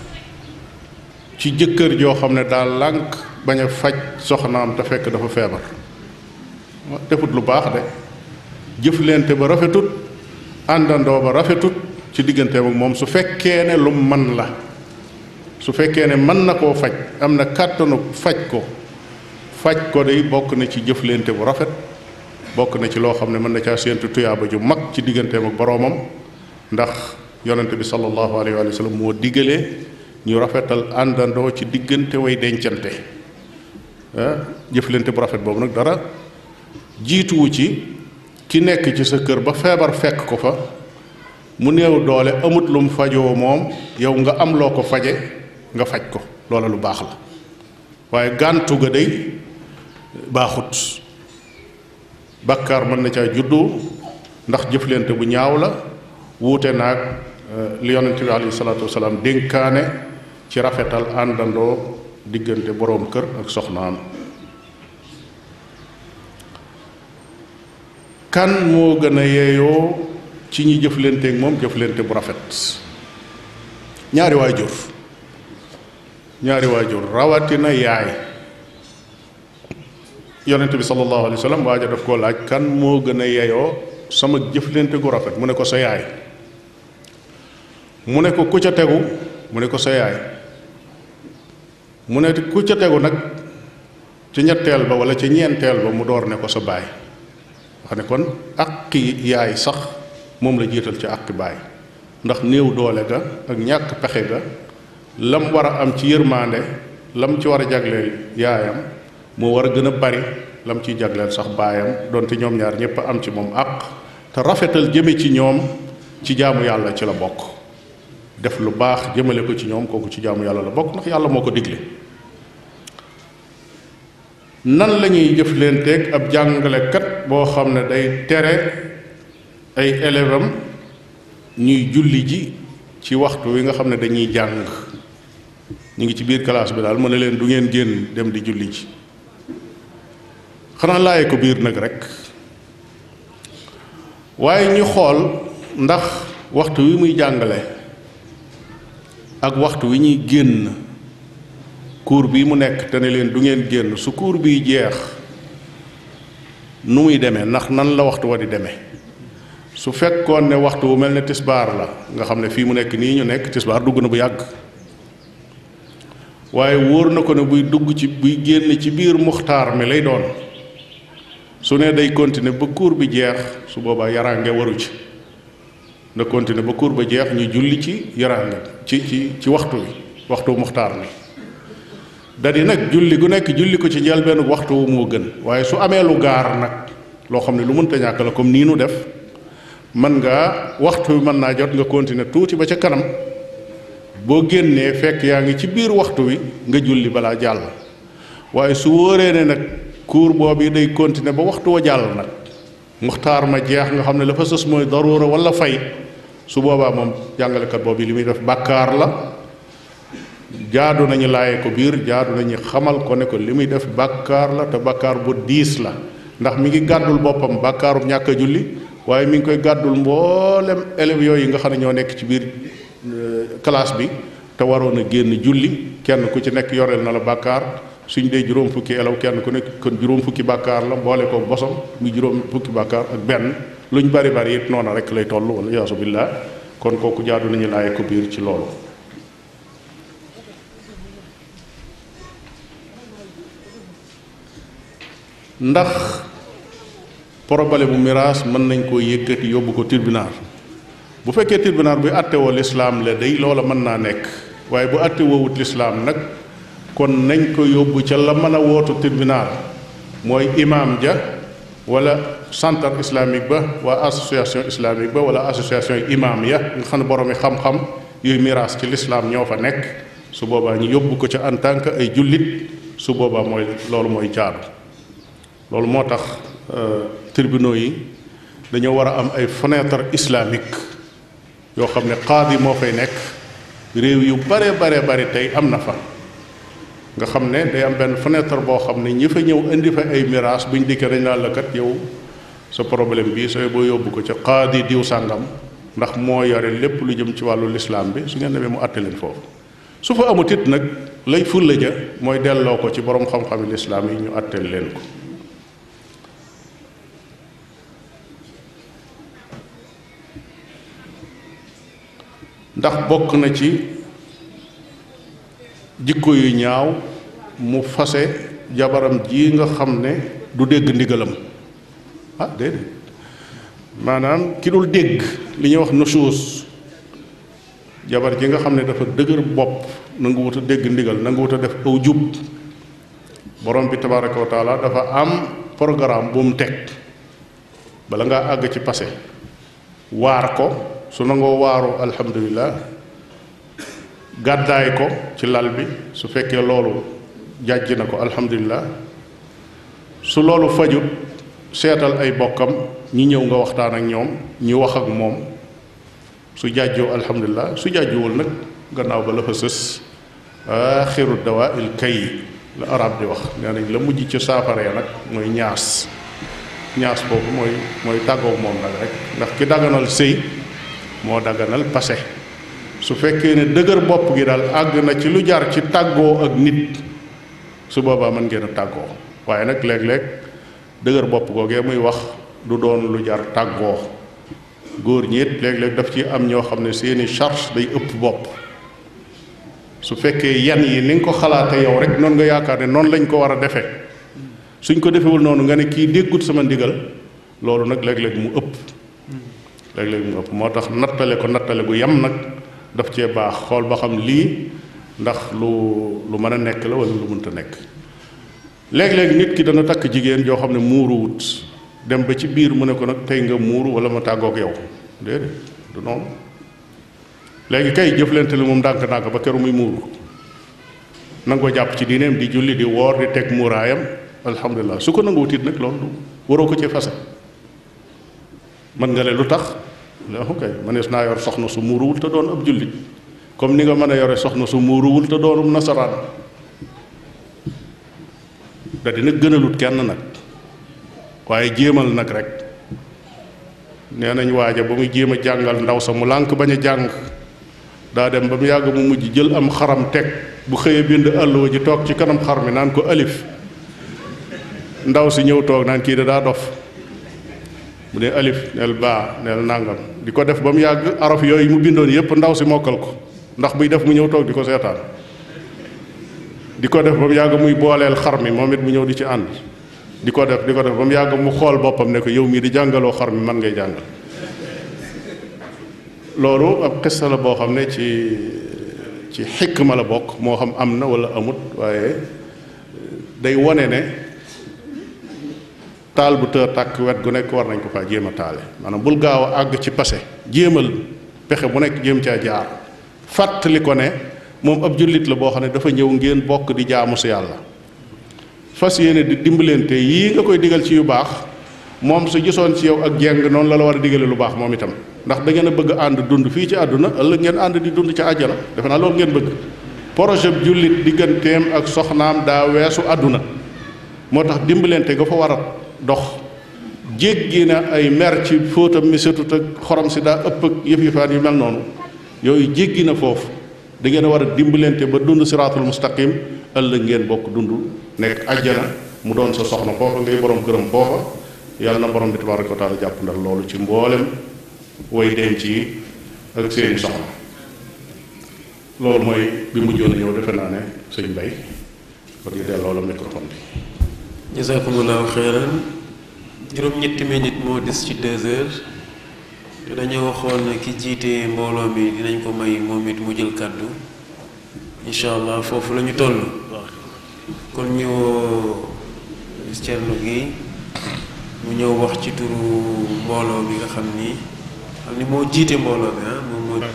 ci jëkkër joo xam ne daal lànk bañ a faj soxnaam te fekk dafa feebar defut lu baax de jëflente ba rafetut àndandoo ba rafetut ci digganteem ak moom su fekkee ne lu man la su fekkee ne mën na koo faj am na kàttanu faj ko faj ko day bokk na ci jëflente bu rafet bokk na ci loo xam ne mën na caa séentu tuyaaba ju mag ci digganteem ak boroomam ndax yonente bi sallallahu alayhi wa sallam moo diggalee ñu rafetal àndandoo ci diggante way dencante jëflante bu rafet boobu nag dara jiituwu ci ki nekk ci sa kër ba feebar fekk ko fa mu néew doole amut lum fajoo moom yow nga am loo ko faje nga faj ko loola lu baax la waaye gàntu ga day baaxut bàkkaar mën na caa juddu ndax jëflante bu ñaaw la wuute naag li yonent bi alayhi salaatu wasalaam dénkaane ci rafetal àndandoo diggante boroom kër ak soxnaam kan moo gën a yeeyoo ci ñi jëflanteek moom jëflante bu rafet ñaari waajur ñaari waajur rawatina yaay yonent bi sallallahu alayhi wa sallam waaja daf koo laaj kan moo gën a yeeyoo sama jëflante gu rafet mu ne ko sa yaay mu ne ko ku ca tegu mu ne ko sa yaay mu ne ku ca tegu nag ci ñetteel ba wala ci ñeenteel ba mu door ne ko sa baay xam ne kon aqi yaay sax moom la jiital ci aqi baay ndax néew doole ga ak ñàkk pexe ga lam war a am ci yërmaande lam ci war a jagleel yaayam moo war a gën a bari lam ciy jagleel sax baayam donte ñoom ñaar ñëpp a am ci moom àq te rafetal jëme ci ñoom ci jaamu yàlla ci la bokk def lu baax jëmale ko ci ñoom kooku ci jaamu yàlla la bokk ndax yàlla moo ko digle nan la ñuy jëflanteeg ab jàngalekat boo xam ne day tere ay élève am ñuy julli ji ci waxtu wi nga xam ne dañuy jàng ñu ngi ci biir classe bi daal mu ne leen du ngeen génn dem di julli ji xanaa laaye ko biir nag rek waaye ñu xool ndax waxtu wi muy jàngale ak waxtu wi ñuy génn cours bii mu nekk te ne leen du ngeen génn su cours bii jeex nu muy demee ndax nan la waxtu wa di demee su fekkoon ne waxtu wu mel ne tisbaar la nga xam ne fii mu nekk nii ñu nekk tisbaar dugg na bu yàgg waaye wóor na ko ne buy dugg ci buy génn ci biir muxtaar mi lay doon su ne day continuer ba cours bi jeex su boobaa yaraange waru ci na continuer ba cours ba jeex ñu julli ci yaraange ci ci ci waxtu wi waxtu muxtaar mi da di nag julli gu nekk julli ko ci njëlbéenu waxtu wu moo gën waaye su amee lu gaar nag loo xam ne lu mënta ñàkk la comme nii nu def mën ngaa waxtu wi mën naa jot nga continuer tuuti ba ca kanam boo génnee fekk yaa ngi ci biir waxtu wi nga julli balaa jàll waaye su wóoree ne nag cours boobu day continuer ba waxtu wa jàll nag muxtaar ma jeex nga xam ne la fa sës mooy daruura wala fay su boobaa moom jàngalekat boobu li muy def bàkkaar la jaadu nañu laaye ko biir jaadu nañu xamal ko ne ko li muy def bàkkaar la te bàkkaar bu diis la ndax mi ngi gàddul boppam bàkkaarum ñàkk a julli waaye mi ngi koy gàddul mboolem élèves yooyu nga xam ne ñoo nekk ci biir classe bi te waroon a génn julli kenn ku ci nekk yoreel na la bàkkaar suñ dee juróom fukki élève kenn ku nekk kon juróom fukki bàkkaar la boole ko bosom muy juróom fukki bàkkaar ak benn luñ bari bari it noona rek lay toll wala yaasu billah kon kooku jaadu nañu laaye ko biir ci loolu ndax problème bu miraas mën nañ koo yëkkati yóbbu ko tribunal bu fekkee tribunal bi àttewoo lislaam la day loola mën naa nekk waaye bu àttewoowut lislaam nag kon nañ ko yóbbu ca la mën a wootu tribunal mooy imaam ja wala centre islamique ba waa association islamique ba wala association imaam ya nga xam ne boroomi xam-xam yooyu miraas ci lislaam ñoo fa nekk su boobaa ñu yóbbu ko ca en tant que ay jullit su boobaa mooy loolu mooy jaadu loolu moo tax tribunaux yi dañoo war a am ay fenêtre islamique yoo xam ne qaadi moo fay nekk réew yu bare bare bari tey am na fa nga xam ne day am benn fenêtre boo xam ne ñi fa ñëw indi fa ay miraas buñ dikkee dañ naan la kat yow sa problème bi sooy boo yóbbu ko ca qaadi diw sàngam ndax moo yore lépp lu jëm ci wàllu lislaam bi su ngeen demee mu àtte leen foofu su fa amut it nag lay fulla ja mooy delloo ko ci borom xam-xami lislaam yi ñu àtteel leen ko ndax bokk na ci jikko yu ñaaw mu fase jabaram ji nga xam ne du dégg ndigalam ah déedéet maanaam ki dul dégg li ñuy wax nusuus jabar ji nga xam ne dafa dëgër bopp nangu wut a dégg ndigal nangu wut a def aw jub borom bi tabaraka wa taala dafa am programme bu mu teg bala ngaa àgg ci passé waar ko su nangoo waaru alhamdulilah gàddaay ko ci lal bi su fekkee loolu jàjj na ko alhamdulilah su loolu fajut seetal ay bokkam ñi ñëw nga waxtaan ak ñoom ñi wax ak moom su jàjjoo alhamdulilah su jàjjuwul nag gannaaw ba la fa sës axiru dawa il kay la arab di wax nee nañ la mujj ci saafaree nag mooy ñaas ñaas boobu mooy mooy tàggoog moom nag rek ndax ki daganal sëy moo daganal passé su fekkee ne dëgër bopp gi daal àgg na ci lu jar ci tàggoo ak nit su boobaa mën ngeen a tàggoo waaye nag léeg-léeg dëgër bopp googee muy wax du doon lu jar tàggoo góor ñi it léeg-léeg daf ci am ñoo xam ne seeni charge day ëpp bopp su fekkee yan yi ni nga ko xalaate yow rek noonu nga yaakaar ne noonu lañ ko war a defee suñ ko defewul noonu nga ne kii déggut sama ndigal loolu nag léeg-léeg mu ëpp léeg-léeg mu ëpp moo tax nattale ko nattale gu yem nag daf cee baax xool ba xam lii ndax lu lu mën a nekk la wala lu mënta nekk léeg-léeg nit ki dana takk jigéen joo xam ne muuruwut dem ba ci biir mu ne ko nag tey nga muuru wala ma tàggoog yow déedéet du noonu léegi kay jëflante li moom ndànk-ndànk ba keru muy muuru nangoo jàpp ci diineem di julli di woor di teg muuraayam alhamdulilah su ko nanguwut it nag loolu waroo ko ci fase mën nga ne lu tax la ok mënees naa yor soxna su muuruwul te doon ab jullit comme ni nga mën a yore soxna su muuruwul te doonum nasaraan da dina gënalut kenn nag waaye jéemal nag rek nee nañ waaja ba muy jéem a jàngal ndaw sa mu lànk bañ a jàng daa dem ba mu yàgg mu mujj jël am xaram teg bu xëyee bind àlluwa ji toog ci kanam xar mi naan ko alif ndaw si ñëw toog naan kii da daa dof bu dee alif neel baa neel nàngam di ko def ba mu yàgg araf yooyu mu bindoon yépp ndaw si mokkal ko ndax buy def mu ñëw toog di ko seetaan di ko def ba mu yàgg muy booleel xar mi moom it mu ñëw di ci ànd di ko def di ko def ba mu yàgg mu xool boppam ne ko yow mii di jàngaloo xar mi man ngay jàngal loolu ab xissa la boo xam ne ci ci xikma la bokk moo xam am na wala amut waaye day wone ne taal bu tër tàkk wet gu nekk war nañ ko faa jéem a taale maanaam bul gaaw a àgg ci passé jéemal pexe bu nekk jéem caa jaar fàttali ko ne moom ab jullit la boo xam ne dafa ñëw ngeen bokk di jaamu si yàlla fas yéene di dimbalante yii nga koy digal ci yu baax moom su gisoon ci yow ak jeng noonu la la war a digale lu baax moom itam ndax da ngeen a bëgg ànd dund fii ci àdduna ëllëg ngeen ànd di dund ci àjjana defe naa loolu ngeen bëgg projet bi jullit digganteem ak soxnaam daa weesu àdduna moo tax dimbalante nga fa war a dox jéggi na ay mer ci fóotam mi setut ak xorom si daa ëpp ak yëf yëfaan yu mel noonu yooyu jéggi na foofu da ngeen a war a dimbalante ba dund siraatul mustaqim ëllëg ngeen bokk dund nekk àjjana mu doon sa soxna foofa ngay borom këram foofa yàlla na borom bi tabaraka wa taala jàpp ndal loolu ci mboolem way denc yi ak seeni soxna loolu mooy bi mujjoon a ñëw defe naa ne sëñ Mbay kon ñu delloo la microphone bi jazakumullahu xeyran juróom-ñetti minute moo des ci deux heures te dañoo waxoon ne ki jiite mbooloo mi dinañ ko may moom it mu jël kàddu incha allah foofu la ñu toll kon ñu Thierno gi mu ñëw wax ci turu mbooloo bi nga xam ni xam ni moo jiite mbooloo bi ah moom moo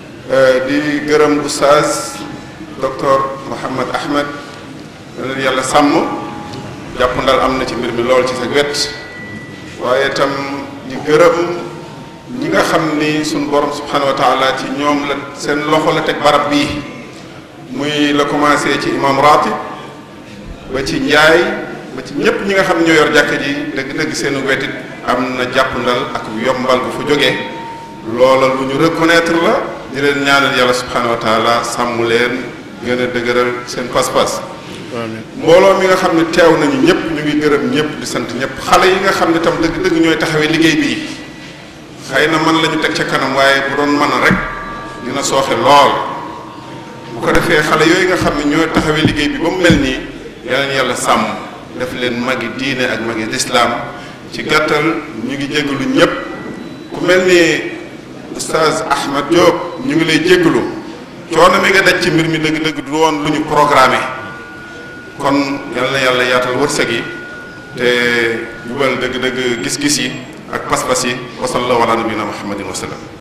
di gërëm oustaz docteur Mouhammad Ahmed na leen yàlla sàmm jàpp ndal am na ci mbir mi lool ci sa wet waaye itam di gërëm ñi nga xam ni suñu borom subhanahu wa taala ci ñoom la seen loxo la teg barab bii muy la commencé ci imam ratib ba ci njaay ba ci ñépp ñi nga xam ne ñoo yor jàkka ji dëgg-dëgg seen wetit am na jàpp ndal ak yombal bu fa jógee loola lu ñu reconnaître la di leen ñaanal yàlla subhanahu wa taala sàmm leen gën a dëgëral seen pas-pas mbooloo mi nga xam ne teew nañu ñëpp ñu ngi gërëm ñëpp di sant ñëpp xale yi nga xam ne tam dëgg-dëgg ñooy taxawee liggéey bii xëy na man la ñu teg ca kanam waaye bu doon mën a rek dina sooxe lool bu ko defee xale yooyu nga xam ne ñooy taxawee liggéey bi ba mu mel nii yàlla na yàlla sàmm def leen magi diine ak magi lislaam ci gàttal ñu ngi jégalu ñëpp ku mel ni oustaz Ahmad Diop ñu ngi lay jégalu coono mi nga daj ci mbir mi dëgg-dëgg du woon lu ñu programmé kon yal na yàlla yaatal wërsëg yi te jubal dëgg-dëgg gis-gis yi ak pas-pas yi wa sallallahu ala nabina muhammadin wa sallam